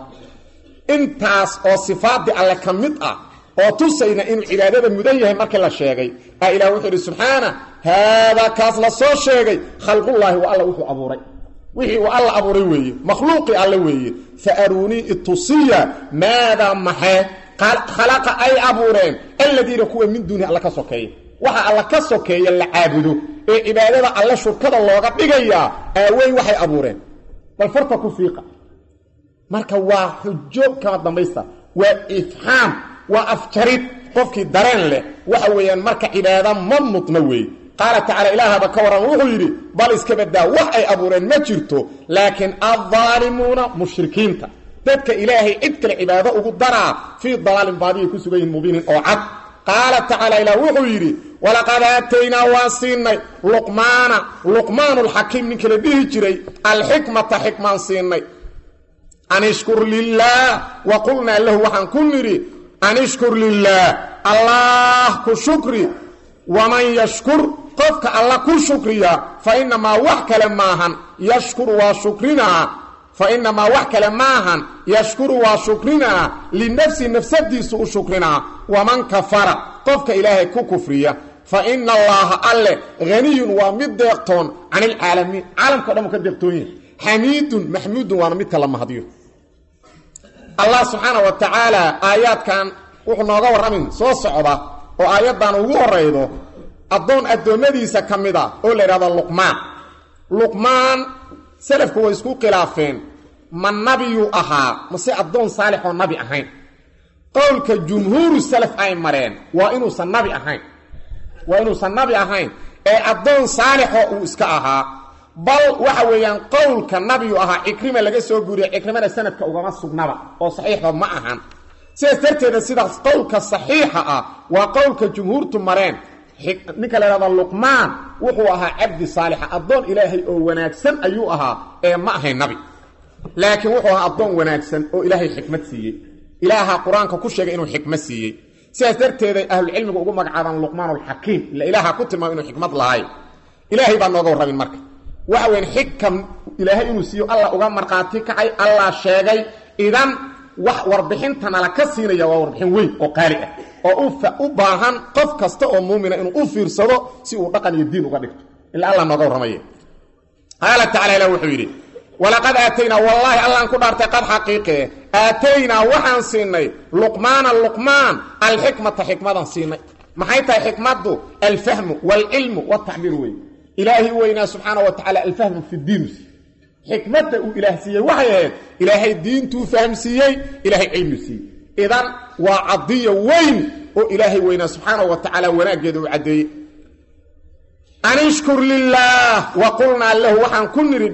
intaas oo sifaadii alle ka mid ah oo tusayna inuu cibaadada mudan yahay markii la sheegay a ilah wuxuu idhi subxaana haadaa kaas la soo sheegay khalqullaahi waa alla wuxuu abuuray wixii uu alla abuuray weeye makhluuqii alle weeye fa aruunii itusiya maadaa maxee khalaqa ay abuureen alladiina kuwa min duuni alla ka sokeeya waxa alla ka sokeeya la caabudo ee cibaadada alle shurkada looga dhigayaa aaweyn waxay abuureen bal farta ku fiiqa marka waa xujo kama dambaysta waa ifxaam waa afjarid qofkii dareen leh waxa weeyaan marka cibaada ma mudna weeye qaala tacaala ilaahaba ka warran wuxuu yidhi bal iska badaa wax ay abuureen ma jirto laakiin addaalimuuna mushrikiinta dadka ilaahay cid kale cibaado ugu daraa fii dalaalin baadiyay ku sugan yihin mubiinin oo cad qaala tacaala ilaah wuxuu yidhi walaqad aataynaa waan siinay luqmaana luqmaanulxakiim ninka la dhihi jiray alxikmata xikmaan siinay an ishkur lilaah wa qulnaa lahu waxaan ku nidhi an ishkur lilaah allah ku shukri waman yashkur qofka alla ku shukriya fa inamaa wax kale maahan yashkuru waa shukrinaa fa inamaa wax kale maahan yashkuru waa shukrinaa linafsi nafsadiisu u shukrinaa waman kafara qofka ilaahay ku kufriya fa ina allaaha alle haniyun waa mid deeqtoon can ilcaalamiin caalamka o dhan u ka deeqtoon yahay xamiidun maxmuudun waana midka la mahadiyo allah subxaana wa tacaala aayaadkan wuxuu nooga warramin soo socda oo aayaddan ugu horaydo addoon addoommadiisa ka mid a oo la yidhahdo luqmaan luqmaan selafku way isku khilaafeen ma nabiyuu ahaa mase addoon saalix oo nabi ahayn qowlka jumhuuru salaf ay mareen waa inuusan nabi ahayn waa inuusan nabi ahayn ee addoon saalixoo uu iska ahaa bal waxa weeyaan qowlka nabiyu ahaa cikrima laga soo guuriya cikrimana sanadka ugama sugnaba oo saxiixba ma ahan sidaas darteeda sidaas qowlka saxiixa ah waa qowlka jumhuurtu mareen ninka la yhahda luqmaan wuxuu ahaa cabdi saalixa addoon ilaahay oo wanaagsan ayuu ahaa ee ma ahayn nabi laakiin wuxuu ahaa addoon wanaagsan oo ilaahay xikmad siiyey ilaaha qur-aanka ku sheegay inuu xikmad siiyey sidaas darteeday ahlucilmigu ugu magacaabaan luqmaan alxakiim ila ilaaha ku tilmaamo inuu xikmad lahay ilaahay baa nooga warramin marka waxa weyan xikam ilaahay inuu siiyo allah uga markhaati kacay allah sheegay idan wax warbixinta nala ka siinaya waa warbixin weyn oo qaali ah oo u baahan qof kasta oo muumina inuu u fiirsado si uu dhaqan iyo diin uga dhigto ilaa allah nooga warramaya qaala tacala ilah wuxuu yidhi walaqad aataynaa wallaahi allaan ku dhaartay qad xaqiiqee aataynaa waxaan siinay luqmaana luqmaan alxikmata xikmadan siinay maxay tahay xikmaddu alfahmu waalcilmu waaltacbiir wey ilaahi weynaa subxaana wa tacala alfahmu fi diinus xikmadda uu ilaah siiyey waxay ahayd ilaahay diintuu fahmsiiyey ilaahay cilmi siiyey idan waa cadiya weyn oo ilaahay weynaa subxaana wa tacaala wanaaggeeda uu caddeeyey an ishkur lilaah wa qulnaa lahu waxaan ku nidhi dheh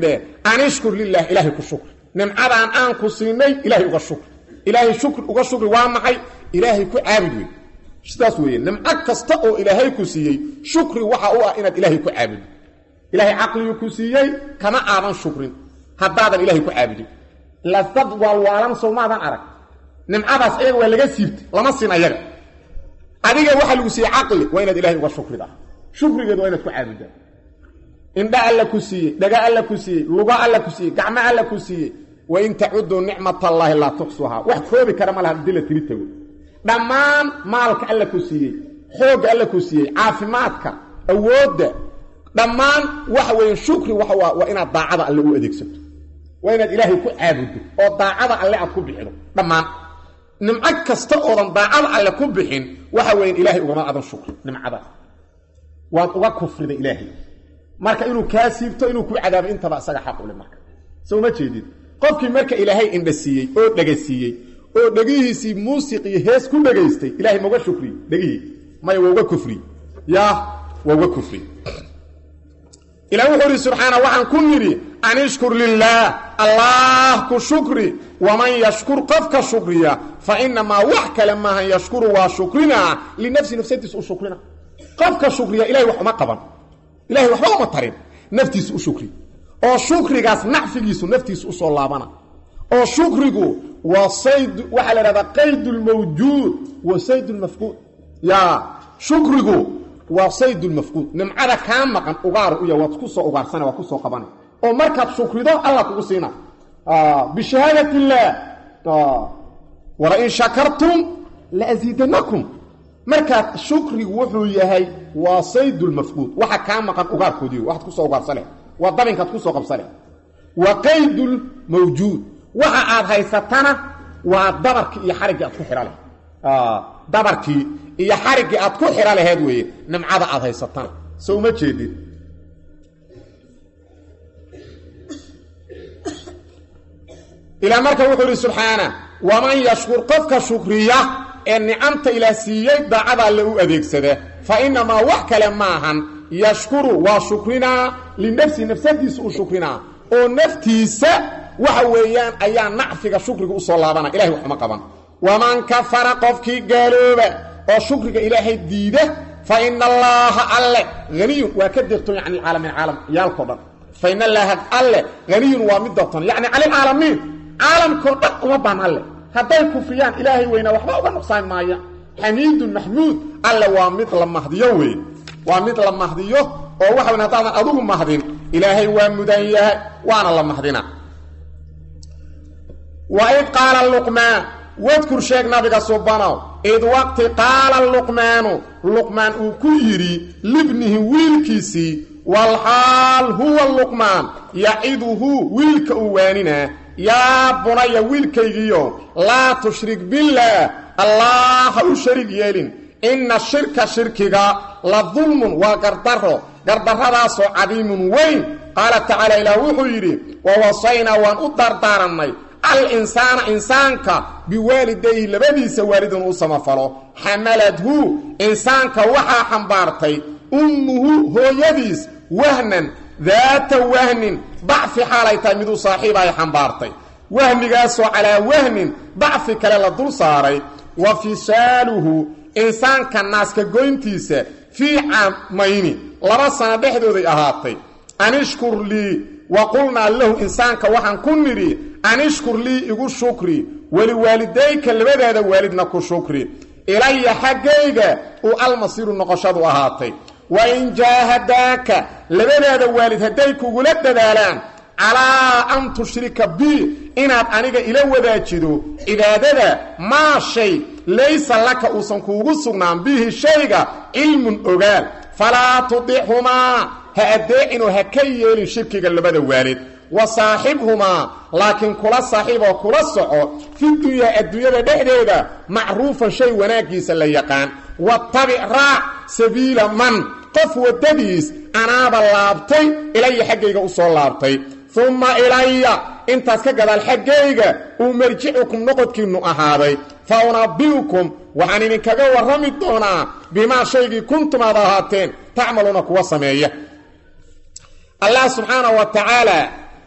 an ishkur lilah ilaahay ku shukri nimcadaan aan ku siinay ilaahay uga shukri ilaahay shukri uga shukri waa maxay ilaahay ku caabud wey sidaas weeye nimco kasta oo ilaahay ku siiyey shukri waxa u ah inaad ilaahay ku caabudin ilaahay caqligii ku siiyey kama aadan shukrin haddaadan ilaahay ku caabudin lasdad waalwaalan soomaadan arag nimcadaas ayaga waa laga siibtay lama sin ayaga adiga waxaa lagu siiyey caqli waa inaad ilahay uga shukridaa shukrigeed waa inaad ku caabudaa indha alla ku siiyey dhaga alla ku siiyey luga alla ku siiyey gacmo alla ku siiyey wain tacuduu nicmat allaahi laa tuxsuhaa wax koobi kara ma laha hadii la tiri tago dhammaan maalka alla ku siiyey xoogga alla ku siiyey caafimaadka awoodda dhammaan waxa weeye shukri waxa waa inaad daacada alle u adeegsato waa inaad ilaahay ku caabuddo oo daacada alle aad ku bixido dhammaan nimco kasta oodan daacada alle ku bixin waxa weeye ilaahay ugama adan shukri nimcadaas waad uga kufrida ilaahay marka inuu kaa siibto inuu ku cadaabo intaba isaga xaq ule marka soo ma jeedid qofkii marka ilaahay indha siiyey oo dhega siiyey oo dhegihiisii muusiq iyo hees ku dhegaystay ilahay mauga shukriy dhegihii maya waa uga kufriy yaa waa uga kufriy ilah wuxuu ihi subxaana waxaan ku nidhi an ishkur lilaah allah ku shukri waman yashkur qofka shukriya fa inamaa wax kale maahan yashkuru waa shukrinaa linafsi nafsadiis u shukrina qofka shukriya ilahay wax uma qaban ilahay waxba uma tarin naftiisa u shukri oo shukrigaas nacfigiisu naftiisa usoo laabana oo shukrigu waa sayd waxaa la ihahdaa qayd lmawjuud wa sayd lmafquud ya shukrigu waa sayd lmafquud nimcada kaa maqan ugaar uya waad ku soo ugaarsana waad kusoo qabana oo markaad shukrido allah kugu siina bishahaadat illaah walain shakartum laasiidanakum markaad shukrigu wuxuu yahay waa sayd lmafquud waxa kaa maqan ugaarkoodii waxaad kusoo ugaarsane waa dabinkaad kusoo qabsane wa qaydulmawjuud waxa aad haysatana waa dabarkii iyo xariggii aad ku xidha leh dabarkii iyo xariggii aad ku xidha laheed weeye nimcada aad haysatana so uma jeedid ilaa marka wuxuu ihi subxaana waman yashkur qofka shukriya ee nicamta ilaah siiyey daacada alle u adeegsada fa inamaa wax kale maahan yashkuru waa shukrinaa linafsi nafsadiisa u shukrinaa oo naftiisa waxa weeyaan ayaa nacfiga shukriga usoo laabana ilahay wax uma qaban waman kafara qofkii gaalooba oo shukriga ilaahay diida fa ina allaaha alle haniyun waa ka deeqtoon yani caalamiin caalam yaalkao dhan fa ina allaaha alle haniyun waa mid doortoon yacni cala alcaalamiin caalamkao dhan uma baan alle hadday kufriyaan ilaahay weynaa waxba uga nuqsaan maaya xamiidun maxmuud alle waa mid la mahdiyo wey waa mid la mahdiyo oo waxa weyn haddaadan adugu mahdin ilaahay waa mudan yahay waana la mahdina wa id qaala luqmaan wadkur sheeg nabiga subanow id waqti qaala luqmaanu luqmaan uu ku yidhi libnihi wiilkiisii walxaal huwa luqmaan yaciduhu wiilka uu waaninaa yaa bunaya wiilkaygiyo laa tushrik billaah allah ha u sharig yeelin inna shirka shirkiga la dulmun waa gardaro gardarradaasoo cadiimun weyn qaala tacaala ilaah wuxuu yidhi wa wasaynaa waan u dardaarannay al insaana insaanka biwaalidayhi labadiisa waalidun u samafalo xamaladhu insaanka waxaa xambaartay ummuhu hooyadiis wahnan daata wahnin dacfi xaalay tahay miduu saaxiib ay xambaartay wahnigaasoo calaa wahnin dacfi kale la dul saaray wa fisaaluhu insaanka naaska goyntiisa fii caamayni laba sano dhexdooday ahaatay anishkur lii wa qulnaa lahu insaanka waxaan ku nidhi anishkur lii igu shukri weliwaalidayka labadaada waalidna ku shukri ilaya xaggayga uu almasiiru noqoshadu ahaatay wa in jaahadaaka labadaada waalid hadday kugula dadaalaan calaa an tushrika bi inaad aniga ila wadaajido cibaadada maa shay laysa laka uusan kuugu sugnaan bihi shayga cilmun ogaal falaa tudixhumaa ha addeecinoo ha ka yeelin shirkiga labada waalid wa saaxibhumaa laakiin kula saaxiiboo kula soco fi dunyaa adduunyada dhexdeeda macruufan shay wanaaggiisa la yaqaan wattabic raac sabiila man qof waddadiis anaaba laabtay ilaya xaggayga u soo laabtay umma ilaya intaas ka gadaal xaggayga uu marjicukum noqodkiinnu ahaaday fa unabbi'ukum waxaan idinkaga warrami doonaa bimaa shaygii kuntum aad ahaateen tacmaluuna kuwa sameeya allah subxaanahu wa tacaala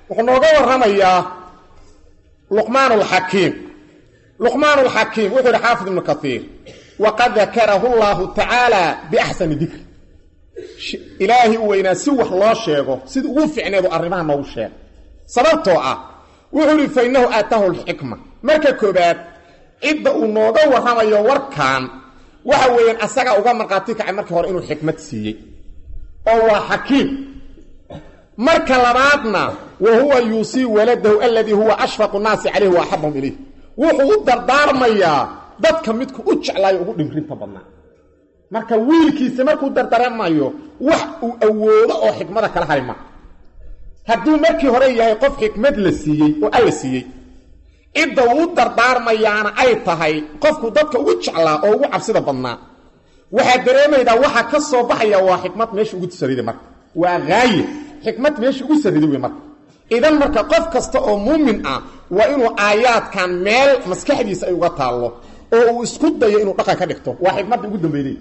wuxuu nooga warramayaa luqmaan alxakiim luqmaan alxakiim wuxuu yihi xaafid ibnu kaiir waqad dakarahu llahu tacaala biaxsani dikri ilaahay u weynaa si wax loo sheego sida ugu ficneedu arrimaha noogu sheega sababtoo ah wuxuu ihi fa innahu aataahu lxikma marka koobaad cidda uu nooga warramayo warkan waxa weeyaan asagaa uga markhaati kacay markii hore inuu xikmad siiyey oo waa xakiim marka labaadna wa huwa yuusii waladahu aladii huwa ashfaqu naasi calayhi wa axabahum ilayh wuxuu u dardaarmayaa dadka midku u jeclaayo ugu dhimrinta badnaa marka wiilkiisa markuu dardaarmayo wax uu awoodo oo xikmada kala hari maa hadduu markii hore yahay qof xikmad la siiyey oo alla siiyey cidda uu dardaarmayaana ay tahay qofku dadka ugu jeclaa oo ugu cabsida badnaa waxaad dareemaydaa waxa ka soo baxaya waa xikmad meesha ugu sariday marka waa haaye xikmad meesha ugu sariday wey marka idan marka qof kasta oo muumin ah waa inuu aayaadkan meel maskaxdiisa ay uga taallo oo uu isku dayo inuu dhaqan ka dhigto waa xikmadda ugu dambeydey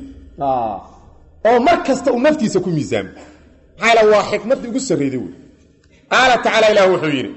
oo mar kasta uu naftiisa ku miisaamo maxaa waa xikmadda ugu sarreyday wey qaala tacaala ilah wuxuu yidhi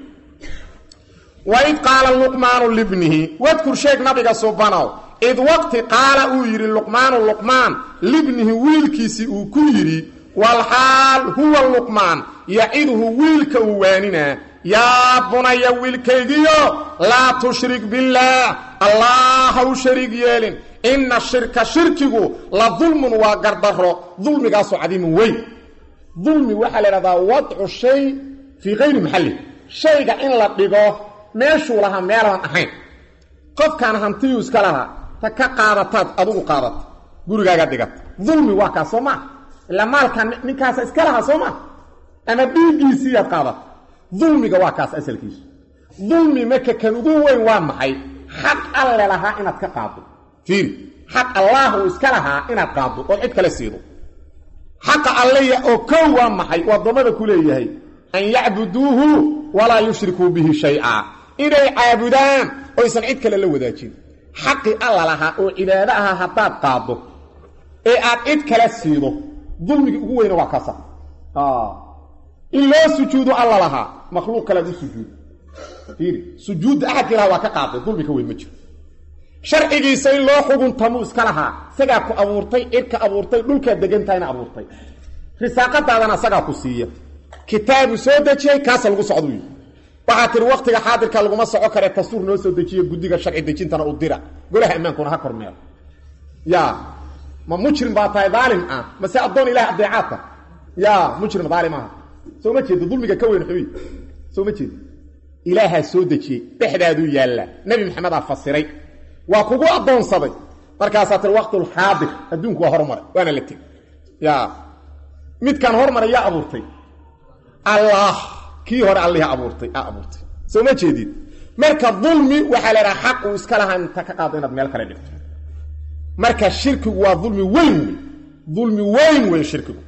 waid qaala luqmaanu libnihi wadkur sheeg nabiga subanow id waqti qaala uu yidhi luqmaanu luqmaan libnihi wiilkiisii uu ku yidhi walxaal huwa luqmaan yaciduhu wiilka uu waaninaa yaa bunaya wiilkaygiyo laa tushrik billaah allah ha u shariig yeelin inna shirka shirkigu la dulmun waa gardaro dulmigaasoo cadiimun weyn dulmi waxaa la idhahdaa wadcu shay fii kayri maxalli shayga in la dhigo meeshuu lahaa meelaan ahayn qofkaan hantiyuu iska lahaa ta ka qaadataad adugu qaadata gurigaaga dhigata dulmi waa kaas soo maa ilaa maalkan ninkaasa iska lahaa soo maa ama dhiiggiisiiyaad qaadata dulmiga waa kaas asalkiisu dulmi marka kan ugu weyn waa maxay xaq alle lahaa inaad ka qaado fiiri xaq allaah uu iska lahaa inaad qaado oo cid kale siido xaqa alleya oo kow waa maxay uu addoommada ku leeyahay an yacbuduuhu walaa yushrikuu bihi shay-a inay caabudaan oysan cid kale la wadaajin xaqii alla lahaa oo cibaado ahaa haddaad qaado ee aad cid kale siido dulmigii ugu weyna waa kaasa in loo sujuudo alla lahaa makhluuq kalead u sujuudo fiiri sujuudda axadkii lahaa waa ka qaaday dulmi ka weyn ma jiro sharcigiisa in loo xuguntamuu iska lahaa isagaa ku abuurtay cidka abuurtay dhulkaad degantahayna abuurtay risaaqadaadana isagaa ku siiya kitaabu soo dejiyey kaasa lagu socdu yii waxaa tihi waktiga xaadirka laguma soco kare dastuur noo soo dejiye guddiga sharci dejintana u dira golaha ammaankuna ha kormeero ya ma mujrim baa tahay daalim ah mase addoon ilaah adeecaadka ya mujrim daalim aha soo ma jeedo dulmiga ka weyn xubi soo ma jeedo ilaahaa soo dejiyey dhexdaaduu yaallaa nebi maxamedaa fasiray waa kugu addoonsaday markaasaa tiri waqtulxaadir adduunku waa hormaray waana la tegi ya midkaan hormaray yaa abuurtay allah kii hore alliha abuurtay a abuurtay soo ma jeedid marka dulmi waxaa la idhaha xaq uu iska lahaa inta ka qaado inaad meel kale dhigto marka shirkigu waa dulmi weyn wey dulmi weyn wey shirkigu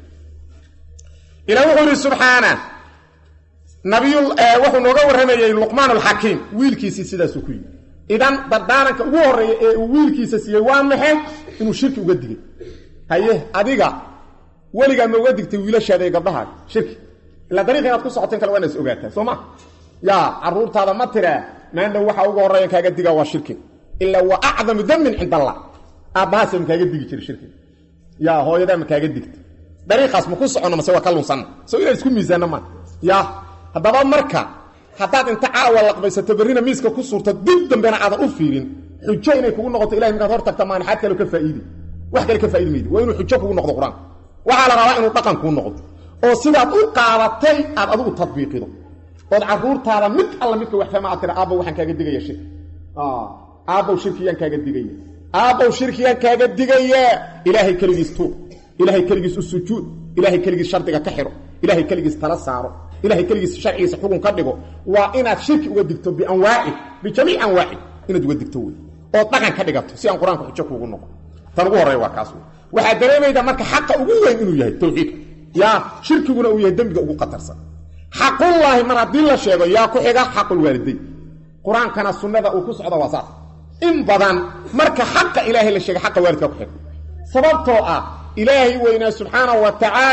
ilah wuxuu yihi subxaana nabiy wuxuu nooga warramayey luqmaan alxakiim wiilkiisii sidaasuu ku yidhi idan dardaaranka ugu horreeya ee uu wiilkiisa siiyey waa maxay inuu shirki uga digay haye adiga weligaa ma uga digtay wiilashaada ee gabdhahaaga shirki ilaa dariiq inaad ku socoteen kale waa inaad is ogaataa soo ma yaa carruurtaada ma tiraa maandhow waxa uga horreeya kaaga digaa waa shirki ilaa waa acdamu damin cinda allah aabbahaasa ma kaaga digi jira shirki yaa hooyadaa ma kaaga digta dariiqaas ma ku soconno mase waa ka lunsanna soo inaan isku miisaanno ma ya haddaba marka haddaad inta caawa laqbaysato berrina miiska ku suurto dib dambena aadan u fiirin xujo inay kugu noqoto ilahay markaad hor tagta maanaxaad kale ka faa'iidi wax kale ka faaidi maydi waa inuu xujo kugu noqdo qur-aanka waxaa la rabaa inuu dhaqan kuu noqdo oo sidaad u qaadatay aad adigu tadbiiqido ood carruurtaada mid alla midka wax fahma aad tira aabbow waxaan kaaga digaya shirki aabbow shirkiyaan kaaga digaya aabbow shirkiyaan kaaga digaya ilaahay keligiis tuub ilaahay keligiis u sujuud ilaahay keligiis shardiga ka xidho ilaahay keligiis tala saaro ilahay keligiis sharcigiisa xugun ka dhigo waa inaad shirki uga digto bianwaaci bijamiic anwaaci inaad uga digto wey ood dhaqan ka dhigato si aan qur-aanka xujo kuugu noqo tan ugu horreya waa kaas wey waxaad dareemaydaa marka xaqa ugu weyn inuu yahay tawxiidka yaa shirkiguna uu yahay dembiga ugu qatarsan xaqullaahi mar haddii la sheego yaa ku xiga xaqulwaalidayn qur-aankana sunnada uu ku socda waa saas in badan marka xaqa ilaahay la sheegay xaqa waalidkaa ku xiga sababtoo ah ilaahay weynaa subxaanahu wa tacaala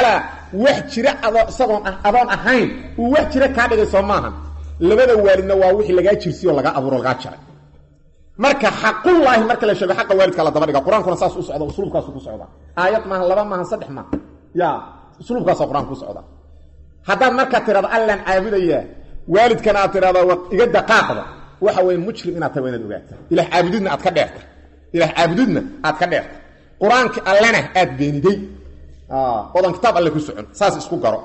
wax jira adoo isagoon adoon ahayn uu wax jira kaa dhigay soo maahan labada waalidna waa wixii lagaa jirsiyo laga abuuro lagaa jaray marka xaqullaahi marka la sheego xaqa waalidka la daba dhiga qur-aankuna saas u socda usluubkaasu ku socda aayad maaha laba maaha saddex maaha ya usluubkaasa qur-aanka ku socda haddaad markaa tirahdo allaan caabudayaa waalidkana aad tirahdo iga daqaaqda waxa weye mujrim inaad tahay waa inaad ogaata ilah caabudidna aad ka dheerta ilah caabudidna aad ka dheerta qur-aanki allena aad beeniday odan kitaab alle ku socon saas isku garo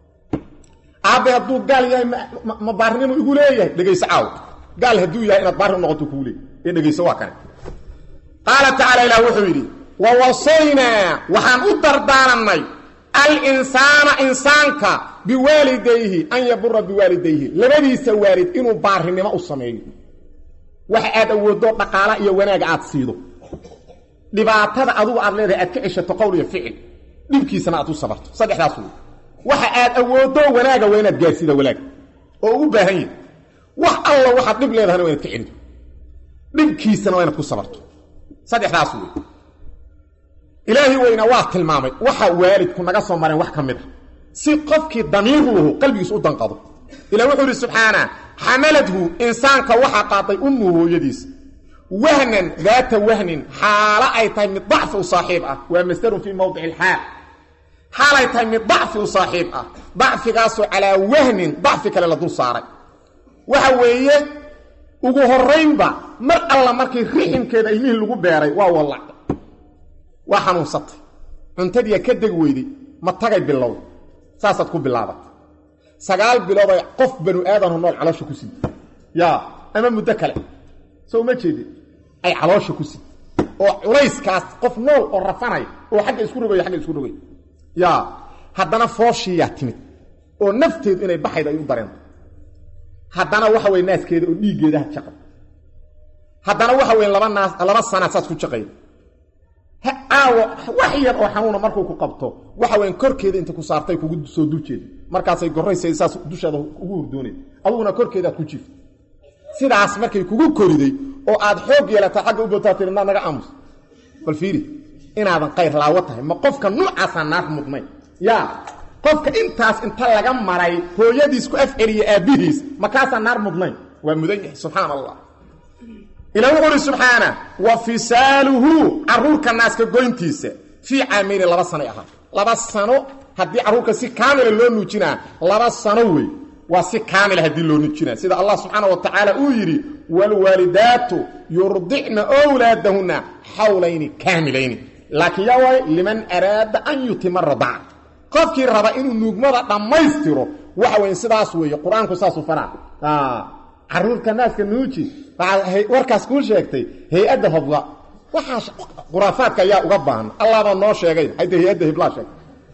aabe hadduu gaal yahay ma baarnimo igu leeyahay dhegayso caaw gaal hadduu yahay inaad baarni u noqoto kuu leey ee dhegayso waa kane qaala tacaala ilah wuxuu yidhi wa wasaynaa waxaan u dardaaranay alinsaana insaanka biwaalidayhi an yabura biwaalidayhi labadiisa waalid inuu baarinimo u sameeyo waxa aad awooddo dhaqaala iyo wanaaga aad siido dhibaatada adugu aad leedahay aad ka ceshato qowl iyo ficil dhibkiisana aad u sabarto saddexdaas wey waxa aad awooddo wanaaga waa inaad gaarsiida wanaag oo ugu baahan yahi wax alla waxaad dhib leedahana waa inaad ka celido dhibkiisana waa inaad ku sabarto saddexdaas wey ilaahi weyna waa tilmaamay waxa waalidku naga soo mareen wax ka mid a si qofkii damiir luhu qalbigiis u danqado ilah wuxuu yidhi subxaana xamaladhu insaanka waxaa qaaday ummu hooyadiis wahnan daata wahnin xaalo ay tahay mid dacfi u saaxiib ah waa masdarun fii mowdici ilxaal xaalay tahay mid dacfi u saaxiib ah dacfigaasoo calaa wahnin dacfi kale la dul saaray waxa weeye ugu horaynba mar alla markii riximkeeda ilmihii lagu beeray waa wallacday waa xanuunsatay cuntadiia ka deg weyday ma tagay bilowda saasaad ku bilaabatay sagaal bilood ay qof banu aadamhu nool caloosha ku sida yaa ama muddo kale soo uma jeedin ay caloosha ku sida oo culayskaas qof nool oo rafanaya oo xagga isku rogaya agga isku rogay yaa haddana fooshiiyaa timid oo nafteedu inay baxayd ay u dareento haddana waxa weye naaskeeda oo dhiiggeeda ha jaqay haddana waxa weye laba naas laba sanaad saas ku jaqayda aawo wax yar oo xanuuna markuu ku qabto waxa weyan korkeeda inta ku saartay kugu soo duljeeda markaasay gorraysa saas dushaada ugu hurdooneed aduguna korkeedaad ku jiifta sidaas markay kugu koriday oo aad xoog yeelata xagga u bootaa tiri naa naga aamus bal fiiri inaadan qayr laawo tahay ma qofka nuucaasaa naar mudnay yaa qofka intaas inta laga maray hooyadiis ku afceliya aabbihiis makaasaa naar mudnayn waa mudan yahay subxaan allah ilah wuxu uhi subxaana wa fisaaluhu caruurka naaska goyntiisa fii caamayni laba sanoy ahaa laba sano haddii carruurka si kaamila loo nuujinaa laba sano wey waa si kaamila haddii loo nuujinaa sida allah subxaana wa tacaala uu yidhi waalwaalidaatu yurdicna wlaadahunna xawlayni kaamilayni laakiin yaa waay liman araada an yutima radaca qofkii raba inuu nuugmada dhammaystiro waxa weyn sidaas weeye qur-aanku saasuu faraa caruurka naaska nuuji waxaa warkaas kuu sheegtay hay-adda hobla waxaa khuraafaadka ayaa uga baahan allaabaa noo sheegay hayta hay-adda hiblaa sheegtay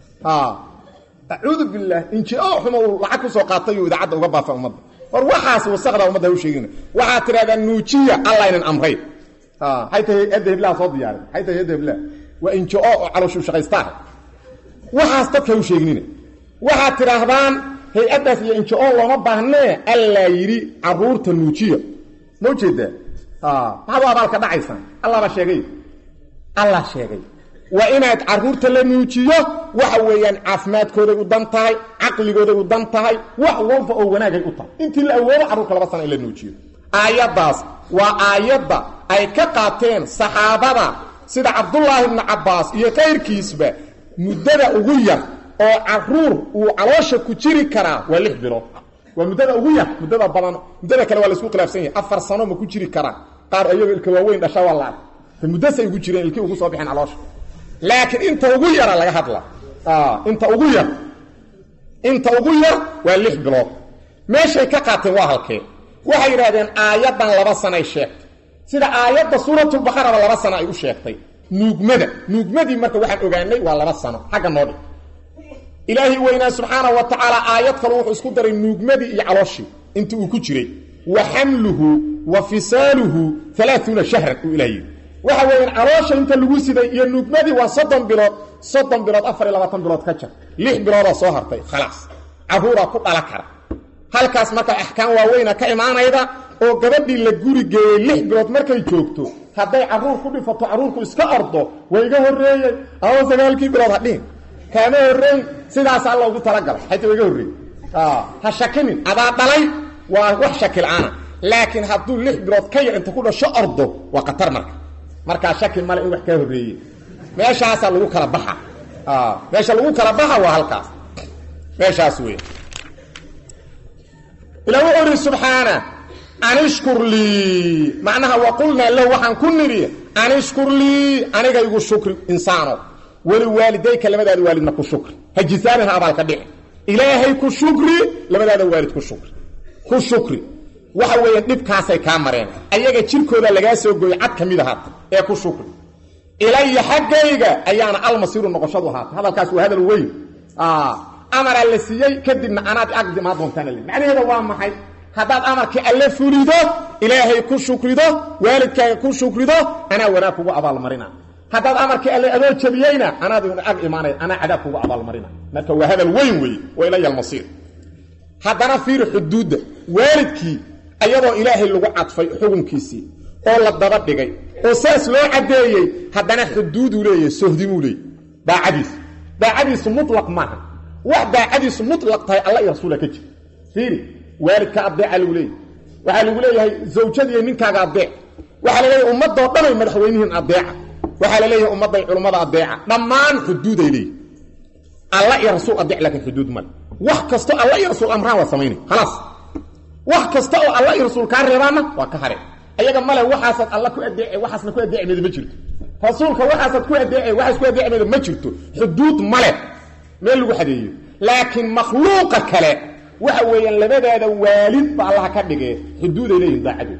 acuudu billaah inji-o xuma uu lacag ku soo qaatay uu idaacadda uga baafa ummadda war waxaas wasaqda ummadda ha u sheegina waxaad tidhahdaa nuujiya allaynan amray hayta hay-adda hiblaa soo diyaarin hayta hay-adda hiblaa waa inji-o oo calooshu shaqaystaa waxaas dadka ha u sheegnina waxaad tidhaahdaan hay-addaas iyo injo looma baahnee allaa yidhi caruurta nuujiya ma ujeedaa maxaad u abaalka dhacaysaan allaba sheegay allah sheegay waa inaad caruurta la nuujiyo waxa weeyaan caafimaadkooday u dan tahay caqligooday u dan tahay wax walba oo wanaagay u tahay intii la awoodo carruurka laba sana in la nuujiyo aayaddaas waa aayadda ay ka qaateen saxaabada sida cabdullaahi ibnu cabbaas iyo kayrkiisba muddada ugu yar oo caruur uu caloosha ku jiri karaa waa lix bilood waa muddada ugu yar muddada badan muddada kale waa laisku khilaafsan yahay afar sano ma ku jiri karaa qaar ayagoo ilka waaweyn dhasha waa la arkay muddasay ugu jireen ilkii ugu soo bixeen caloosha laakiin inta ugu yara laga hadla inta ugu yar inta ugu yar waa lix bilood meeshay ka qaateen waa halkee waxay yidhahdeen aayaddan laba sanay sheegtay sida aayadda suuratulbaqaraba laba sano ay u sheegtay nuugmada nuugmadii marka waxaan ogaanay waa laba sano xagga noo dhig ilaahi weynaa subxaana wa tacaala aayad kale wuxuu isku daray nuugmadii iyo calooshii inta uu ku jiray wa xamluhu wa fisaaluhu alaaثuuna shahran uu ilah yidhi waxa weeyaan caloosha inta lagu siday iyo nuugmadii waa soddon bilood soddon bilood afar iyo labaatan bilood ka jar lix biloodaa soo hartay khalaas carruuraa ku dhala kara halkaas marka axkaam waaweyna ka imaanayda oo gabadhii la guri geeyey lix bilood markay joogto hadday carruur ku dhifato carruurku iska ordo waa iga horreeyey ama sagaalkii bilood ha dhihin kaama horreyn sidaasaa loogu talagalay xayta waga horreey ha shakinin adaa dhalay waa wax shaki la-aana laakiin hadduu lix bilood ka yar inta ku dhasho ordo waa khatar marka markaa shaki male in wax kaa horreeye meeshaasaa lagu kala baxa meesha lagu kala baxa waa halkaas meeshaas wey ila wuxuu ihi subxaana anishkur lii macnaha waqulnaa lahu waxaan ku nidhi anishkur lii aniga igu shukri insaano weli waalidayka labadaada waalidna ku shukri hajisaanin ha abaalka dhici ilaahay ku shukri labadaada waalid ku shukri ku shukri waxa weeyaan dhibkaasay kaa mareen ayaga jirkooda lagaa soo gooyey cad ka mid ahaata ee ku shukri ilaya xaggayga ayaana almasiiru noqoshadu ahaata hadalkaas waa hadal weyn amaraa la siiyey kadibna anaad aqdi maa doontaana le macnaheeda waa maxay haddaad amarkii alle fulido ilaahay ku shukrido waalidkaaga ku shukrido anaa wanaag kugu abaalmarina haddaad amarkii alle adoo jabiyeyna anaad ag imaanay anaa cadaab kugu abaalmarina marka waa hadal weyn weeye wa ilaya almasiir haddana fiiri xuduudda waalidkii ayadoo ilaahay lagu cadfay xukunkiisii oo la daba dhigay oo saas loo caddeeyey haddana xuduuduu leeyahay sohdimuu leeyay daacadiisu daacadiisu mulaq maaha wax daacadiisu mulaq tahay alla iyo rasuula ka jira fiiri waalidka adeeca lagu leeyahy waxaa lagu leeyahay zawjadiiyo ninkaaga adeec waxaa la leeyahay ummadoo dhanay madaxweynihiin adeeca waxaa la leeyahay ummadday culummada adeeca dhammaan xuduuday leeyihi alla iyo rasuul adeec laakiin xuduud male wax kasto alla iyo rasuul amraan waa samaynay khalaas wax kasta oo alla iyo rasuul kaa reebaanna waa ka hare ayaga male waxaasaad alla ku adeece waxaasna ku adeecmeeda ma jirto rasuulka waxaasaad ku adeece waxaas ku adeecmeeda ma jirto xuduud male meel lagu xadeeyo laakiin makhluuqa kale waxa weeyaan labadaada waalid ba allaha ka dhigee xuduuday leeyihin daacadooda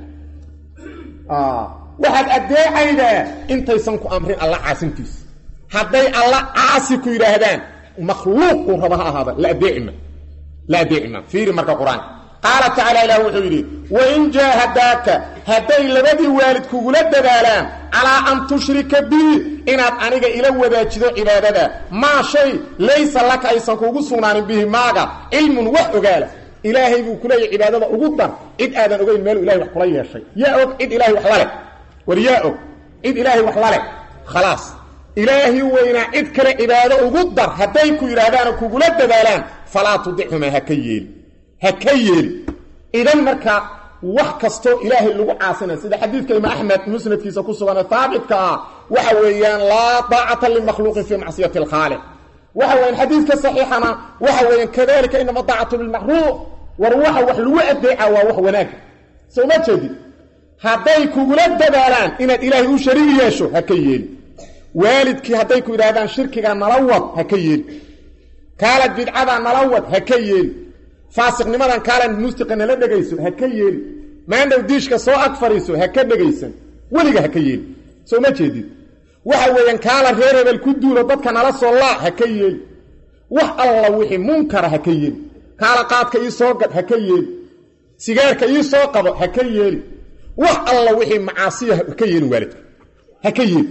waxaad adeecaydaa intaysan ku amrin alla caasintiisa hadday alla caasi ku yidhaahdaan makhluuq uu raba ha ahaada la adeecima la adeecima fiiri marka qur-aanka qaala tacaala ilah wuxuu yidhi wain jaahadaaka hadday labadii waalid kugula dadaalaan calaa an tushrika bii inaad aniga ila wadaajido cibaadada maa shay laysa laka aysan kuugu sugnaanin bihi maaga cilmun wax ogaala ilaahay buu ku leeyahy cibaadada ugu dar cid aadan ogeyn meeluu ilahay wax kula yeeshay yaa og cid ilaahay wax laleh war yaa og cid ilaahay wax laleh khalaas ilaahi weynaa cid kale cibaado ugu dar hadday ku yidhaahdaanoo kugula dadaalaan falaa tudichumaa ha ka yeeli ha ka yeeli idan marka wax kastoo ilaahay lagu caasinay sida xadiidka imaam axmed musnadkiisa ku sugan haabitka ah waxa weeyaan laa daacata limakhluuqin fii macsiyati alkhaaliq waxa weyan xadiidka saxiixana waxa weeyaan kadalika inama daacatu bilmacruuf war waxa wax lagu adeeca waa wax wanaaga soo ma jeedid hadday kugula dadaalaan inaad ilaahay u shariig yeesho ha ka yeeli waalidkii hadday ku yidhahdaan shirkiga nala wad ha ka yeeli kaalad bidcada nala wad ha ka yeeli faasiqnimadan kaalan muusiqa nala dhegayso ha ka yeeli maandhow diishka soo ag fadhiiso ha ka dhegaysan weliga ha ka yeeli soo ma jeedid waxa weeyaan kaala reer hebel ku duulo dadka nala soo laa ha ka yeeli wax alla wixii munkara ha ka yeeli kaala qaadka ii soo gadh ha ka yeeli sigaarka ii soo qabo ha ka yeeli wax alla wixii macaasiya ha ka yeelin waalidka ha ka yeeli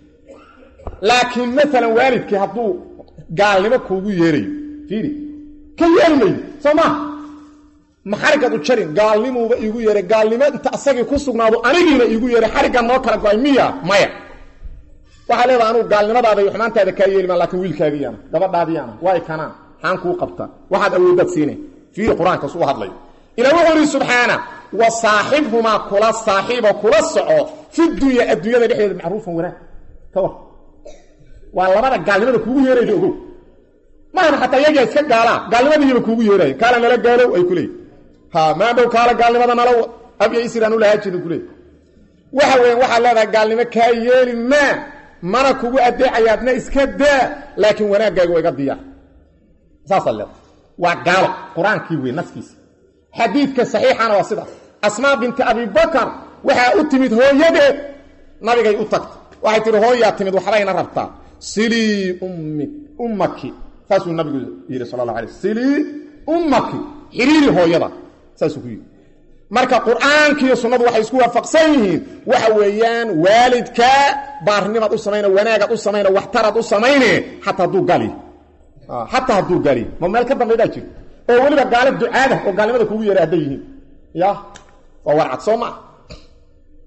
laakiin maalan waalidkii hadduu gaalnimo kuugu yeerayo fiiri ka yeeli maydo soo maa maxarigad u jarin gaalnimuuba iigu yeeray gaalnimo inta asagii ku sugnaado anigiina iigu yeeray xariggan noo kala go-ay miya maya waxaa leedaha anugu gaalnimadaada iyo xumaantaada kaa yeeli maa lakin wiilkaagiyaana gabadhaadiyaana waa kanaan xaan kuu qabtaa waxaad awooddaad siinay fiiri qur-aankaas u hadlayo ila wuxuu ihi subxaana wa saaxibhumaa kula saaxiibo kula soco fi dunya adduunyada dhexdeeda macruufan wanaag ka war waa labada gaalnimada kuugu yeerayda ogow maana xataa iyagaa iska gaalaa gaalnimadiiba kuugu yeeraya kaala nala gaalow ay ku leeyi ha maadhow kaala gaalnimada nala abya isiraan ulahaajida ku leey waxa weyan waxaad leedahay gaalnimo kaa yeeli maa mana kugu adeecayaadna iska daa laakiin wanaaggaaga waa iga diyaar saasaad leedahay waa gaalo qur-aankii wey naskiisa xadiidka saxiixana waa sidaas asmaa binti abibakar waxaa u timid hooyadeed nabigay u tagtay waxay tihi hooyaa timid waxbayna rabtaa silii ummi ummaki saasuu nabigu yidhi sala allah alay silii ummaki xiriiri hooyada saasuu ku yidhi marka qur-aankiiyo sunnadu waxay isku waafaqsan yihiin waxa weeyaan waalidka baarnimaad u samayna wanaagaad u samayna waxtaraad u samayne xataa hadduu gaali xataa hadduu gaali ma meel ka dambaydaa jiro oo weliba gaalo ducaada oo gaalnimada kugu yeeray hadday yihiin ya waa warcad soo maa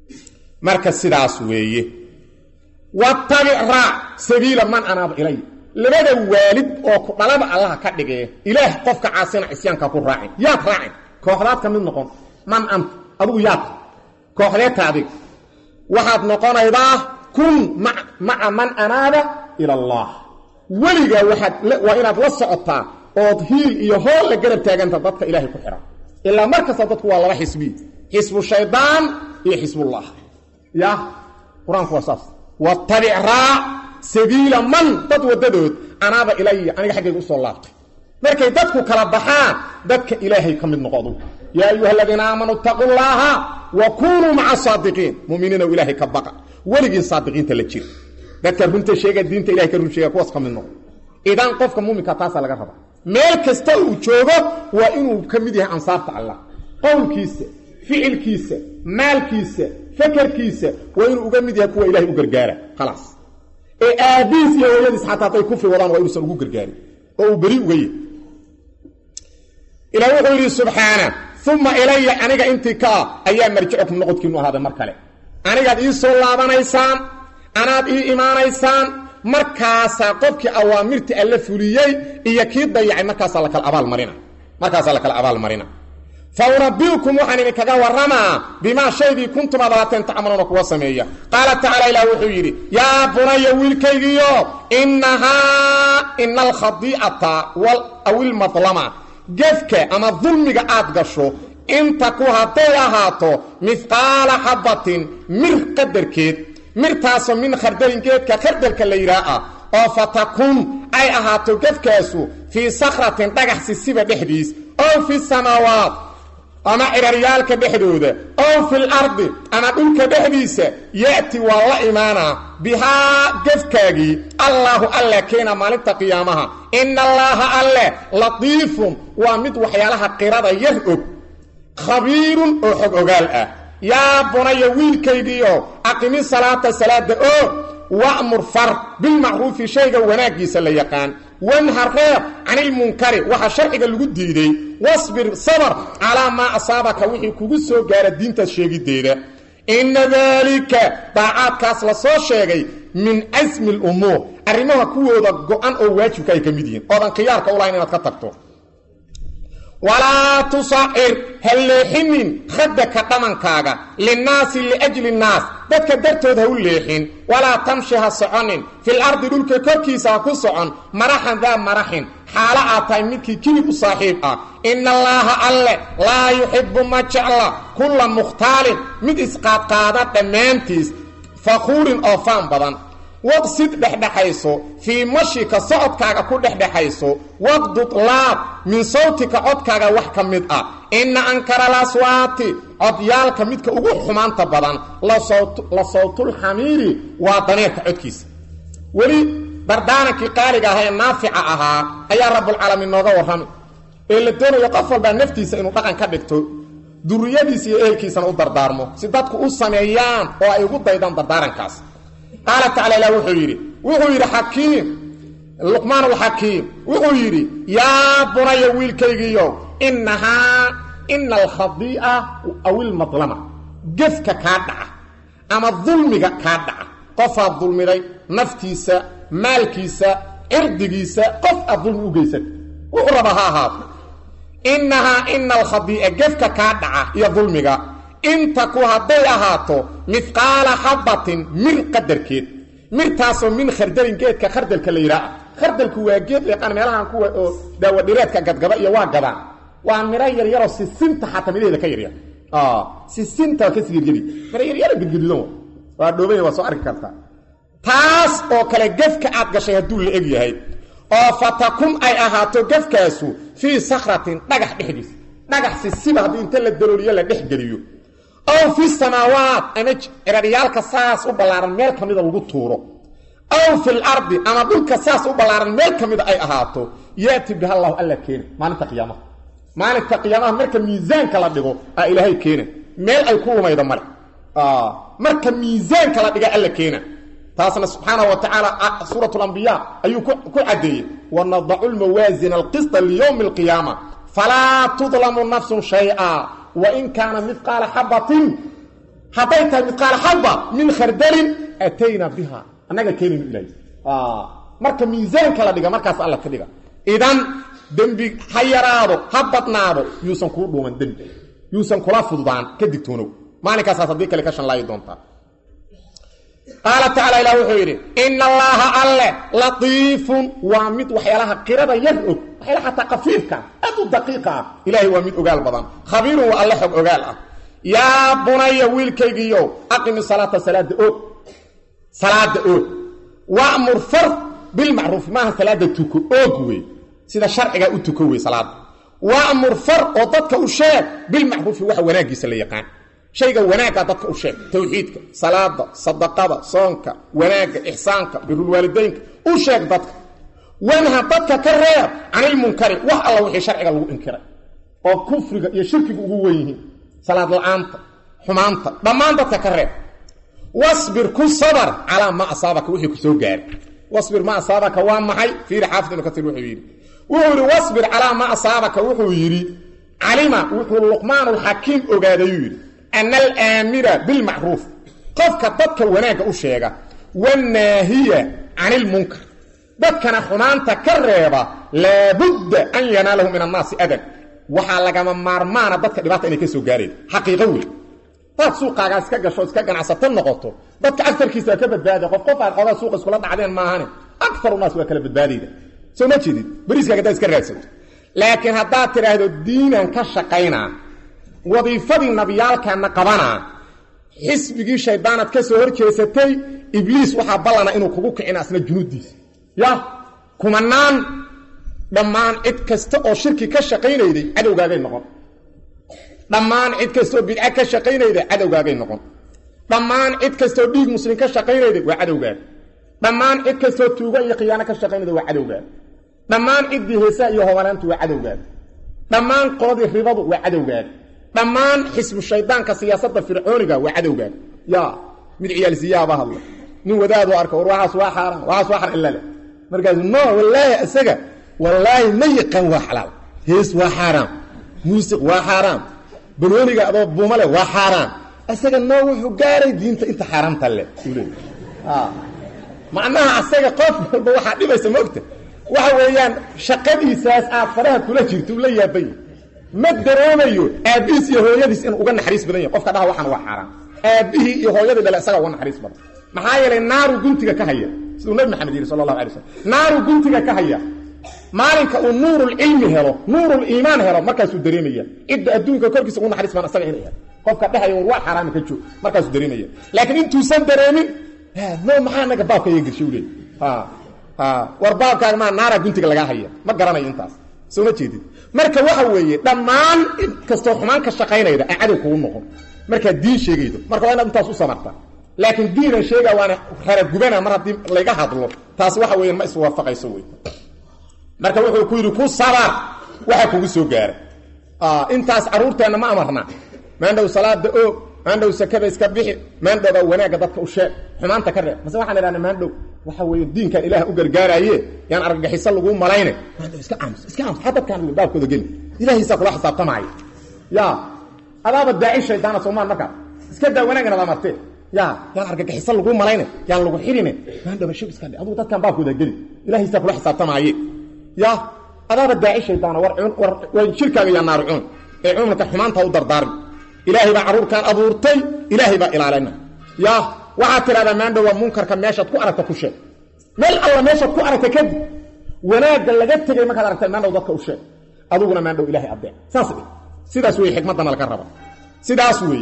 marka sidaas weeye watabic raac sabiila man anaaba ilay labada waalid oo ku dhalaba allaha ka dhigee ilaah qofka caasina cisyaanka ku raacin yaad raacin kooxdaad ka mid noqon man anta adigu yaad kooxdeedta adig waxaad noqonaydaa kun maca man anaaba ila allah weligaa waxaad waa inaad la socotaa ood hiil iyo hool la garab taaganta dadka ilaahay ku xihan ilaa mar kasta dadku waa laba xisbi xisbu shaydaan iyo xisbullah ya qur-aanku waa saas watabic raac sabiila man dad wadadood anaaba ilaya aniga xaggayga usoo laabtay markay dadku kala baxaan dadka ilaahay ka mid noqodu yaa ayuha aladiina aamanuu itaquu llaaha wa kunuu maca saadiqiin muminiinow ilaahay ka baqa weligiin saadiqiinta la jira dadka runta sheega diinta ilahay ka run sheega kuwaas ka mid noqo idan qofka muuminka taasaa laga rabaa meel kasta uu joogo waa inuu ka mid yahay ansaarta allah qowlkiisa ficilkiisa maalkiisa fakerkiisa waa inuu uga mid yahay kuwa ilahay u gargaara khalaas ee aabiis iyo hooyadiis xataa hadday kufri wadaan waa inuusan ugu gargaarin oo uu beri uga yahy ilaah wuxuu yidhi subxaana uma ilaya aniga intii ka ah ayaa marjicukum noqodkiinu ahaaday mar kale anigaad ii soo laabanaysaan anaad ii imaanaysaan markaasaa qofkii awaamirtii alla fuliyey iyo kii dayacay markaasaa lakala abaalmarina markaasaa lakala abaalmarina fa unabbiukum waxaan idinkaga warramaa bimaa shaydii kuntum aad ahaateen tacmaluuna kuwa sameeya qaala tacaala ilaah wuxuu yidhi yaa bunaya wiilkaygiyo innahaa ina alkhadiicata aw ilmadlama gefka ama dulmiga aad gasho inta ku hadday ahaato mihqaala xabbatin mir qadarkeed mirtaasoo min khardalin geedka khardalka la yidhaah ah oo fatakun ay ahaato gefkaasu fii sakratin dhagax sisiba dhexdiis ow fi samaawaat ama ciraryaalka dhexdooda ow fil ardi ama dhulka dhexdiisa ya'ti waa la imaanaa bihaa gefkaagii allaahu alle keena maalinta qiyaamaha ina allaaha alle latiifun waa mid waxyaalaha qirada yar og khabiirun oo xog ogaal ah yaa bunaya wiilkaygiio aqimi salaata salaada oo wa'mur far bilmacruufi shayga wanaaggiisa la yaqaan wanha reeb canilmunkari waxa sharciga lagu diiday wasbir sabar calaa maa asaabaka wixii kugu soo gaara diintaas sheegiddeeda inna daalika daacaadkaas la soo sheegay min casmi lumuur arrimaha kuwooda go-an oo waajibka ay ka mid yihiin oodan khiyaarka u lahayn inaad ka tagto walaa tusacir ha leexinin khadaka dhamankaaga linnaasi liajli nnaas dadka dartood ha u leexin walaa tamshi ha soconin fil ardi dhulka korkiisa ha ku socon maraxan daa maraxin xaalo aad tahay midkii kilib u saaxiib ah ina allaaha alle laa yuxibbu ma jecla kulla mukhtaalin mid isqaadqaada dhammaantiis fakhuurin oo faan badan waqsid dhexdhexayso fii mashika socodkaaga ku dhexdhexayso waqdud laab min sawtika codkaaga wax ka mid ah inna ankara laswaati codyaalka midka ugu xumaanta badan la sawtulxamiiri waa daneerka codkiisa weli dardaarankii qaaliga ahaa ee naafica ahaa ayaa rabbulcaalamiin nooga warramay ee la doonayo qof walbaa naftiisa inuu dhaqan ka dhigto duriyadiisa iyo ehelkiisana u dardaarmo si dadku u sameeyaan oo ay ugu daydaan dardaarankaas qaala tacala ilah wuxuu yidhi wuxuu yidhi xakiim luqmaan alxakiim wuxuu yidhi yaa bunaya wiilkaygiiyo innahaa ina alkhadii'a aw ilmadlama gefka kaa dhaca ama dulmiga kaa dhaca qofaad dulmiday naftiisa maalkiisa cirdigiisa qof aad dulmi u geysata wuxuu raba ha ahaato innahaa ina alkhadii'a gefka kaa dhaca iyo dulmiga inta ku hadday ahaato midqaala xabbatin mir qadarkeed mirtaasoo min khardalin geedka khardalka la yidhaah khardalku waa geed leeqaan meelahan kuwa oo daawadhireedka gadgaba iyo waa gadaan waa miro yaryaroo sisinta xataa midhaheeda ka yaryar sisinta kasi yaryari miro yaryaro gedgadudan waa dhoobanya waa soo arki kartaa taas oo kale gefka aad gashay hadduu la eg yahay oo fatakun ay ahaato gefkaasu fii sakratin dhagax dhexdiis dhagax sisiba haddii inta la dalooliyo la dhex geliyo ow fi samaawaat ama ciraryaalka saas u ballaaran meel ka mida lagu tuuro ow fil ardi ama dhulka saas u ballaaran meel ka mida ay ahaato yaati biha allahu alla keena maalinta qiyaamaha maalinta qiyaamaha marka miisaanka la dhigo aa ilaahay keena meel ay ku lumaydo male marka miisaanka la dhiga alla keena taasna subxaana wa tacaala suurat lambiya ayuu ku caddeeyey wanadacu lmawaasina alqisطa liyowmi alqiyaama falaa tudlamu nafsun shay'a wain kaana midqaala xabatin hadday tahay midqaala xaba min khardalin atayna biha annaga keenaynu ilahay marka miisaanka la dhiga markaas alla ka dhiga idan dembi ha yaraado ha badnaado yuusan kuu dhuuman dembi yuusan kula fududaan ka digtoonow maalinkaasaas haddii kale ka shanlaayi doontaa qaala tacaala ilah wuxuu yidhi ina allaaha alle latiifun waa mid waxyaalaha qirada yar og waxyaala xataa kafiifka aad u daqiiqa ah ilaahay waa mid ogaal badan khabiirun waa alle xog ogaal ah yaa bunaya wiilkaygiiyo aqimi salaata salaada oog salaada oog wamur far bilmacruufi maaha salaada tuko oog wey sida sharcigaa u tuko wey salaada wamur far oo dadka u sheeg bilmacruufi waxa wanaagiisa la yaqaan shayga wanaagga dadka u sheeg tawxiidka salaada sadaqada soonka wanaagga ixsaanka birulwaalidaynka u sheeg dadka wanha dadka ka reeb canilmunkari wax alla wixii sharciga lagu inkiray oo kufriga iyo shirkiga ugu wen yihiin salaad la-aanta xumaanta dhammaan dadka ka reeb wasbir ku sabar calaa ma asaabaka wixii ku soo gaaray wasbir ma asaabaka waa maxay fiiri xaafid ibnu katiir wuxuu yidhi wuxuu yidhi wasbir calaa ma asaabaka wuxuu yidhi calima wuxuu luqmaanulxakiim ogaadayuu yidhi ana alaamira bilmacruuf qofka dadka wanaagga u sheega wanaahiya can ilmunkar dadkana xumaanta ka reeba laabudda an yanaalahu min annaasi adan waxaa lagama maarmaana dadka dhibaata inay ka soo gaareen xaqiiqo wey daad suuqaagaa iska gasho iska ganacsato noqoto dadka agarkiisa waa ka badbaaday qof qof aad xoogaa suuqa iskula dhacdeen maahane akaru naas waa kala badbaadayda soo ma jeedid bariiskaaga hadaad iska raadsato laakiin haddaad tidhaahdo diinan ka shaqaynaa wadiifadii nabiyaalkaana qabanaa xisbigii shaydaanaad ka soo hor jeesatay ibliis waxaa ballana inuu kugu kicina asna junuuddiisa ya kumanaan dhammaan cid kasta oo shirki ka shaqaynayday cadowgaagay noqon dhammaan cid kastaoo bidca ka shaqaynayda cadowgaagay noqon dhammaan cid kastaoo dhiig muslim ka shaqaynayday waa cadowgaaga dhammaan cid kastaoo tuugo iyo khiyaano ka shaqaynayda waa cadowgaaga dhammaan ciddii heesaha iyo hobanaantu waa cadowgaaga dhammaan qoladii ribadu waa cadowgaaga dhammaan xisbu shaydaanka siyaasadda fircooniga waa cadowgaaga ya mid ciyaalsiyaaba hadla nin wadaadu arka war waxaas waa xaaraan waxaas waa xaran illa leh markaasu no wallaahi isaga wallaahi ma yaqaan waa xalaal hees waa xaaraam muusiq waa xaaraam banooniga adoo buumale waa xaaraan isaga noo wuxuu gaaray diinta inta xaaraamta leh macnaha asaga qof walba waxaa dhibaysa maogta waxa weeyaan shaqadiisaas aad faraha kula jirto uu la yaabanya ma dareemayo aabbihiis iyo hooyadiis inuu uga naxariis badan yahay qofka dhaha waxaan waa xaaraan aabbihii iyo hooyadii dhale isaga uga naxariis badan maxaa yeelay naaru guntiga ka haya siduu nabi maxamed yidhi sala allahu alay slam naaru guntiga ka haya maalinka uu nuurulcilmi helo nuuruliimaan helo markaasuu dareemaya cidda adduunka korkiisa ugu naxariis badan isaga inay helo qofka dhehaya war waa xaaraami ka joog markaasuu dareemaya laakiin intuusan dareemin no maxaa naga baabka iga geshay u leey war baabkaaga maa naaraa guntiga lagaa haya ma garanayo intaas soo ma jeedid marka waxa weeye dhammaan in kastoo xumaan ka shaqaynayda aan cadow kugu noqon markaad diin sheegaydo marka waa inaad intaas u samarta laakiin diinan sheega waana raragubana mar haddii layga hadlo taas waxa weeyaan ma iswaafaqayso wey marka wuxuu ku yidhi ku sabar waxa kugu soo gaara intaas caruurteenna ma amarna maandhow salaada oog maandhow sakada iska bixi maandhowbaa wanaagga dadka u sheeg xumaanta ka reeb mase waxaan idhahna maandhow waxa weeye diinkan ilaah u gargaaraaye yaan argagixiso laguu malayne maandhow iska aamus iska aamus ha dadkaan baabkooda geli ilahiisaa kula xisaabtamaayo ya adaaba daaci shaydaana soomaan markaas iska daa wanaagana la martee ya yaan argagixiso laguu malayne yaan lagu xidhine maandhowba shib iska dhe adugu dadkaan baabkooda geli ilahiisaa kula xisaabtamaaye ya adaaba daaci shaydaana war war war shirkaaga yaa naaru cuun ee cuunka xumaanta u dardaarmi ilaahay baa carruurkaan abuurtay ilaahay baa ilaalina ya waxaad tidhahdaa maandhow waa munkarka meeshaad ku aragta ku sheeg meel alla meeshaad ku aragta kadib wanaagga laga tegay markaad aragtay maandhow dadka u sheeg aduguna maandhow ilahay adeec saas dhe sidaas wey xikmaddana laga raba sidaas wey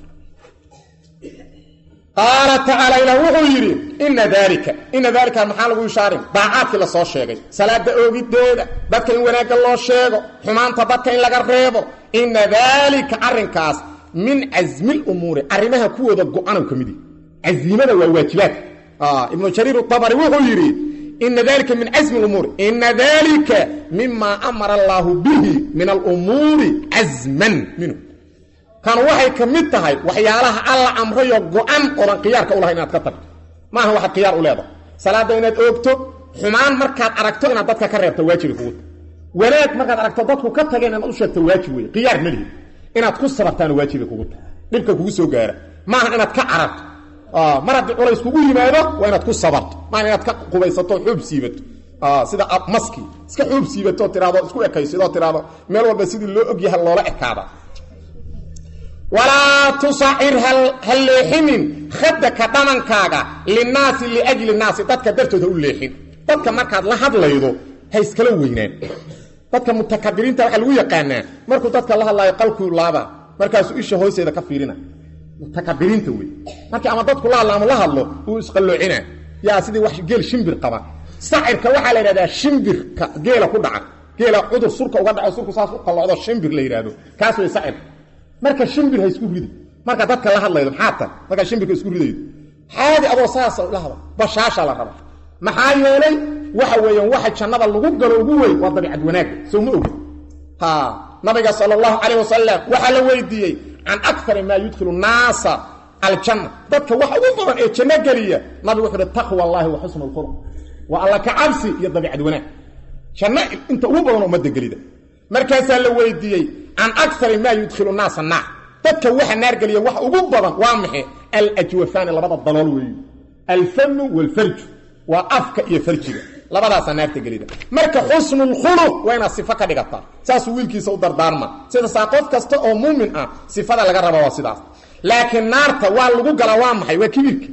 qaala tacaala ilaah wuxuu yidhi ina daalika ina daalika maxaa lagu ishaarin daacaadkii la soo sheegay salaada oogideeda dadka in wanaagga loo sheego xumaanta dadka in laga reebo ina daalika arrinkaas min casmil umuuri arrimaha kuwooda go-anow ka midi casiimada waa waajibaad ibnu jariir abari wuxuu yidhi ina dalika min casmi umuuri ina dalika mima amara allaahu bihi min alumuuri casman minhu kan waxay ka mid tahay waxyaalaha alla amrayo go-an oodan khiyaarka u lahay inaad ka tagto maaha waxaad khiyaar u leedahay salaadda inaad oogto xumaan markaad aragto inaad dadka ka reebto waajibi kuguta wanaag markaad aragto dadku ka tageen inaad u sheegto waajib wey khiyaar malihi inaad ku sabartaana waajibi kugu tahay dhibka kugu soo gaara maaha inaad ka cararto mar haddii culays kugu yimaado waa inaad ku sabarto maan inaad ka qubaysato xuub siibato sida maski iska xuub siibato tiraado isku ekaysidoo tiraado meel walba sidii loo ogyahay loola ekaada walaa tusacir ha leexinin khadaka dhamankaaga linaasi liajli naasi dadka dartood ha u leexin dadka markaad la hadlaydo ha iskala weynaan dadka mutakabiriinta waxaa lagu yaqaanaa markuu dadka la hadlaayo qalkuu laaba markaasuu isha hoosteeda ka fiirina mutakabiriinta wey markii ama dadku la hadla ama la hadlo uu isqalloocina yaa sidii wax geel shimbir qaba sacirka waxaa la yidhahdaa shimbirka geela ku dhaca geela cudur surka uga dhaco surku saas u qallocdo shimbir la yidhaahdo kaas way sacirka marka shimbir ha isku ridi marka dadka la hadlaydo maxaa tan markaa shimbirka isku ridaydo xaadi adoo saasa la hada bashaasha la raba maxaa yeelay waxa weeyaan waxa jannada lagu galo ugu weyn waa dabiicad wanaagga soo ma ogin ha nabiga sala allahu calayh wasalam waxaa la weydiiyey can akari maa yudkhilu naasa aljanna dadka waxa ugu badan ee janno geliya nabigu wuxuu uhi taqwa allahi wa xusnu lkhuluq waa alla ka cabsi iyo dabiicad wanaag janno inta ugu badan ummadda gelida markaasaa la weydiiyey can akari maa yudkhilu naasa naar dadka waxa naar geliya wax ugu badan waa maxay alajwafaani labada dalool weeyo alfamu walfarju waa afka iyo farjiga labadaasaa naarta gelida marka xusnulkhuluq waa inaad sifo ka dhigataa saasuu wiilkiisa u dardaarma sidaasaa qof kasta oo muumin ah sifada laga raba waa sidaas laakiin naarta waa lagu galaa waa maxay waa kibirka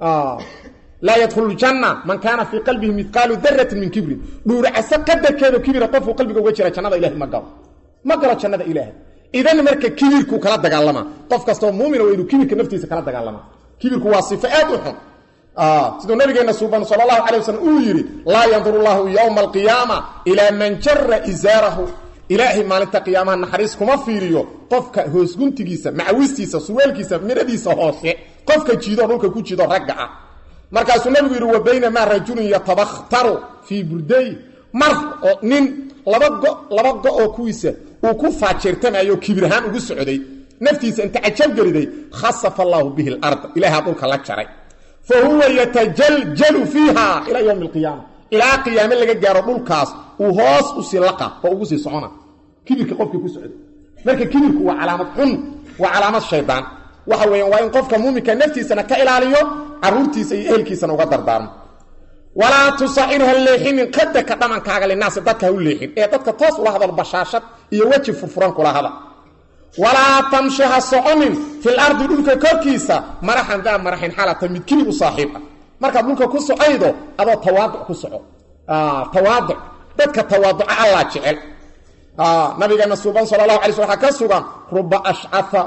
laa yadkhulu ljanna man kaana fii qalbihi midqaalu daratin min kibrin dhuuracase qadarkeedo kibira qofuu qalbiga uga jira jannada ilahay ma galo ma galo jannada ilaahay idan marka kibirkuu kala dagaalamaa qof kastaoo muumina waa inuu kibirka naftiisa kala dagaalamaa kibirku waa sifo aad u xun siduu nabigeena suuban sal allahu calay waslm uu yidhi laa yanduru llahu yowma alqiyaama ilaa man jara isaarahu ilaahay maalinta qiyaamaha naxariis kuma fiiriyo qofka hoosguntigiisa macawistiisa surwaalkiisa midhadiisa hoose qofka jiidoo dhulka ku jido ragga ah markaasuu nabigu yidhi wa baynamaa rajulun yatabakhtaru fii burday mar oo nin laba go laba go oo kuwiisa uu ku faajeertamayo kibir ahaan ugu socday naftiisa inta cajabgeliday khasafa allaahu bihi larda ilahaa dhulka la jaray fa huwa yatajaljalu fiiha ilaa yowmi alqiyaama ilaa qiyaame laga gaaro dhulkaas uu hoos usii laqa oo ugu sii socona kibirka qofkii ku socday marka kibirku waa calaamad xun waa calaamad shaydaan waxa weeyaan waa in qofka muuminka naftiisana ka ilaaliyo caruurtiisa iyo ehelkiisana uga dardaarmo walaa tusacir ha leexinin qadaka dhamankaaga linaasi dadka ha u leexin ee dadka toos ula hadal bashaashad iyo weji furfuran kula hada walaa tamshi ha soconin fil ardi dhulka korkiisa maraxan daa maraxin xaalata mid kibir u saaxiib ah markaad dhulka ku socaydo adoo tawaaduc ku soco tawaaduc dadka tawaaduca allaa jecel nabigeena suuban sala allahu alay sl waxaa ka sugan ruba ashcafa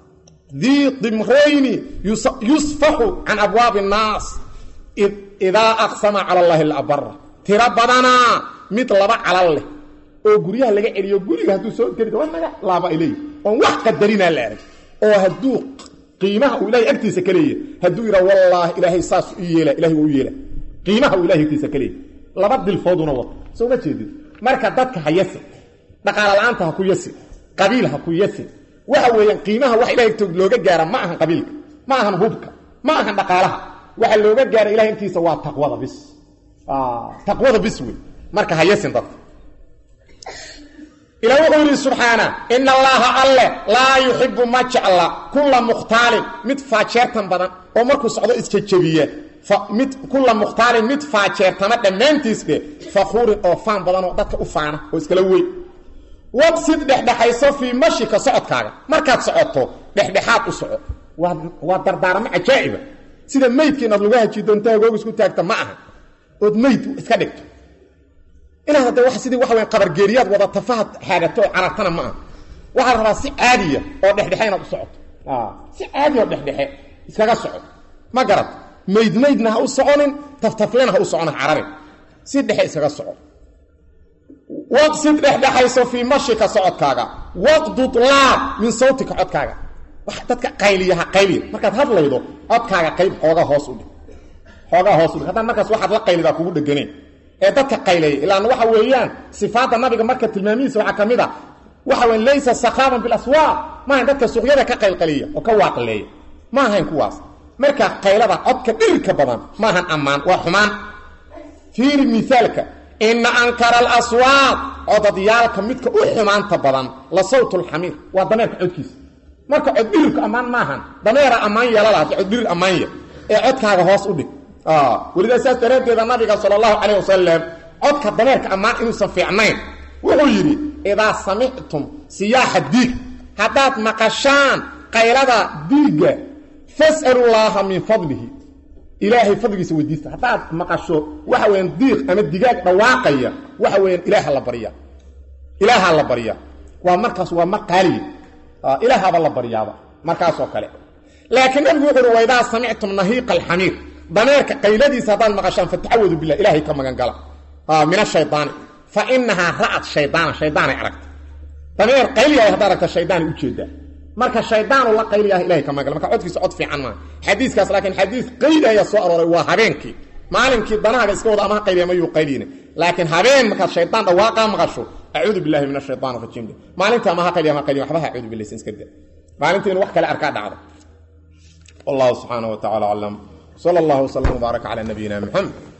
dii dimrayni yusfaxu can abwaabi annaas idaa aqsama cala allahi labara tiro badanaa mid laba calal leh oo guryaha laga celiyo guriga hadduu soo geli waa naga laaba ay leeyihi oon wax qadarinaa la arag oo hadduu qiimaha uu ilahay agtiisa ka leeyahy hadduu yidhaa wallaahi ilaahay saas ii yeela ilahay waa u yeela qiimaha uu ilahay agtiisa ka leeyahy laba dilfooduna wato soo ma jeedid marka dadka ha yasin dhaqaala la-aanta ha ku yasin qabiil ha ku yasin waxa weeyaan qiimaha wax ilahay agtood looga gaara ma ahan qabiilka ma ahan hubka ma ahan dhaqaalaha waxa looga gaara ilahay agtiisa waa taqwada bis taqwada bis wey marka ha yasin dadka ila wuxuu yidhi subxaana ina allaaha alle laa yuxibu ma jecla kulla mukhtaalin mid faajeertan badan oo markuu socdo isjajabiya mid kulla mukhtaalin mid faajeertama dhammaantiis dheh fakhuurin oo faan badan oo dadka u faana oo iskala wey waqsid dhexdhexayso fii mashika socodkaaga markaad socoto dhexdhexaad u soco waa dardaaramo cajaa'iba sida meydka inaad lugaha jidoonta hagoog isku taagta ma aha ood meyd iska dhigto inaad hadda wa sidii waxa weya qabargeeriyaad wada tafahad xaagato oo carartana ma aha waxaa la rabaa si caadiya oo dhexdhexe inaad u socoto si caadiya oo dhexdhexe iskaga soco ma garat mayd maydna ha u soconin taftaflena ha u socon ha cararin si dhexe iskaga soco waqsid dhexdhexayso fii mashika socodkaaga waqdud laab min sawtika codkaaga wax dadka qayliya ha qayliya markaad hadlaydo codkaaga qayb xoogaa hoos u dhig xoogaa hoos u dhig haddaan markaas waxaad la qaylidaa kugu dheganeen ee dadka qayleeya ilaan waxa weeyaan sifaadda nabiga marka tilmaamihiisa waxaa ka mid a waxa weya laysa sakhaaban bilaswaaq maahayn dadka suuqyada ka qaylqaliya oo ka waaqleeya ma ahayn kuwaas marka qaylada codka dhirirka badan maahan ammaan waa xumaan fiiri miaalka ina ankara alaswaaq codadyaalka midka u xumaanta badan la sawt lxamiir waa dameerka codkiisa marka coddhirirku ammaan maahan dameera ammaan yeelala haddi coddhirir ammaan ye ee codkaaga hoos u dhig welidaa saas daraaddeeda nabiga sala allahu calayh wasalam codka dameerka ammaan inuusan fiicnayn wuxuu yidhi idaa samictum siyaaxa diig haddaad maqashaan qaylada diigga fas'alu llaaha min fadlihi ilaahay fadligiisa weydiista haddaad maqasho waxa weyaan diiq ama digaag dhawaaqaya waxa weeyaan ilaaha la barya ilaahaa la barya waa markaas waa mar qaaliya ilaahaaba la baryaaba markaasoo kale laakiin nabigu wuxu uhi waidaa samictum nahiiqa alxamiir dameerka qayladiisa haddaad maqashaan fatacawadu bilah ilahay ka magan gala min ashaydaani fa inahaa ra'at shaydaana shaydaanay aragta dameer qayliyahay haddaa aragta shaydaanay ujeedaa marka shaydaanu la qayliyaha ilahay ka magan gala marka codkiisa cod fiican maaha xadiiskaas laakiin xadiis qayli ayaa soo arooray waa habeenkii maalinkii danahaaga iska wada ama ha qayliya mayuu qayliyna laakiin habeen markaad shaydaan dhawaaqaa maqasho acuudu billahi min ashaytaan rajiim maalinta ama ha qayliya ama qayliya waxba ha acuudu billahi iska da maalintii in wax kale arkaa dhacdo wallahu subxaanahu wa tacala aclam sala allahu wasalam wbaaraka cala nabiyina muxamed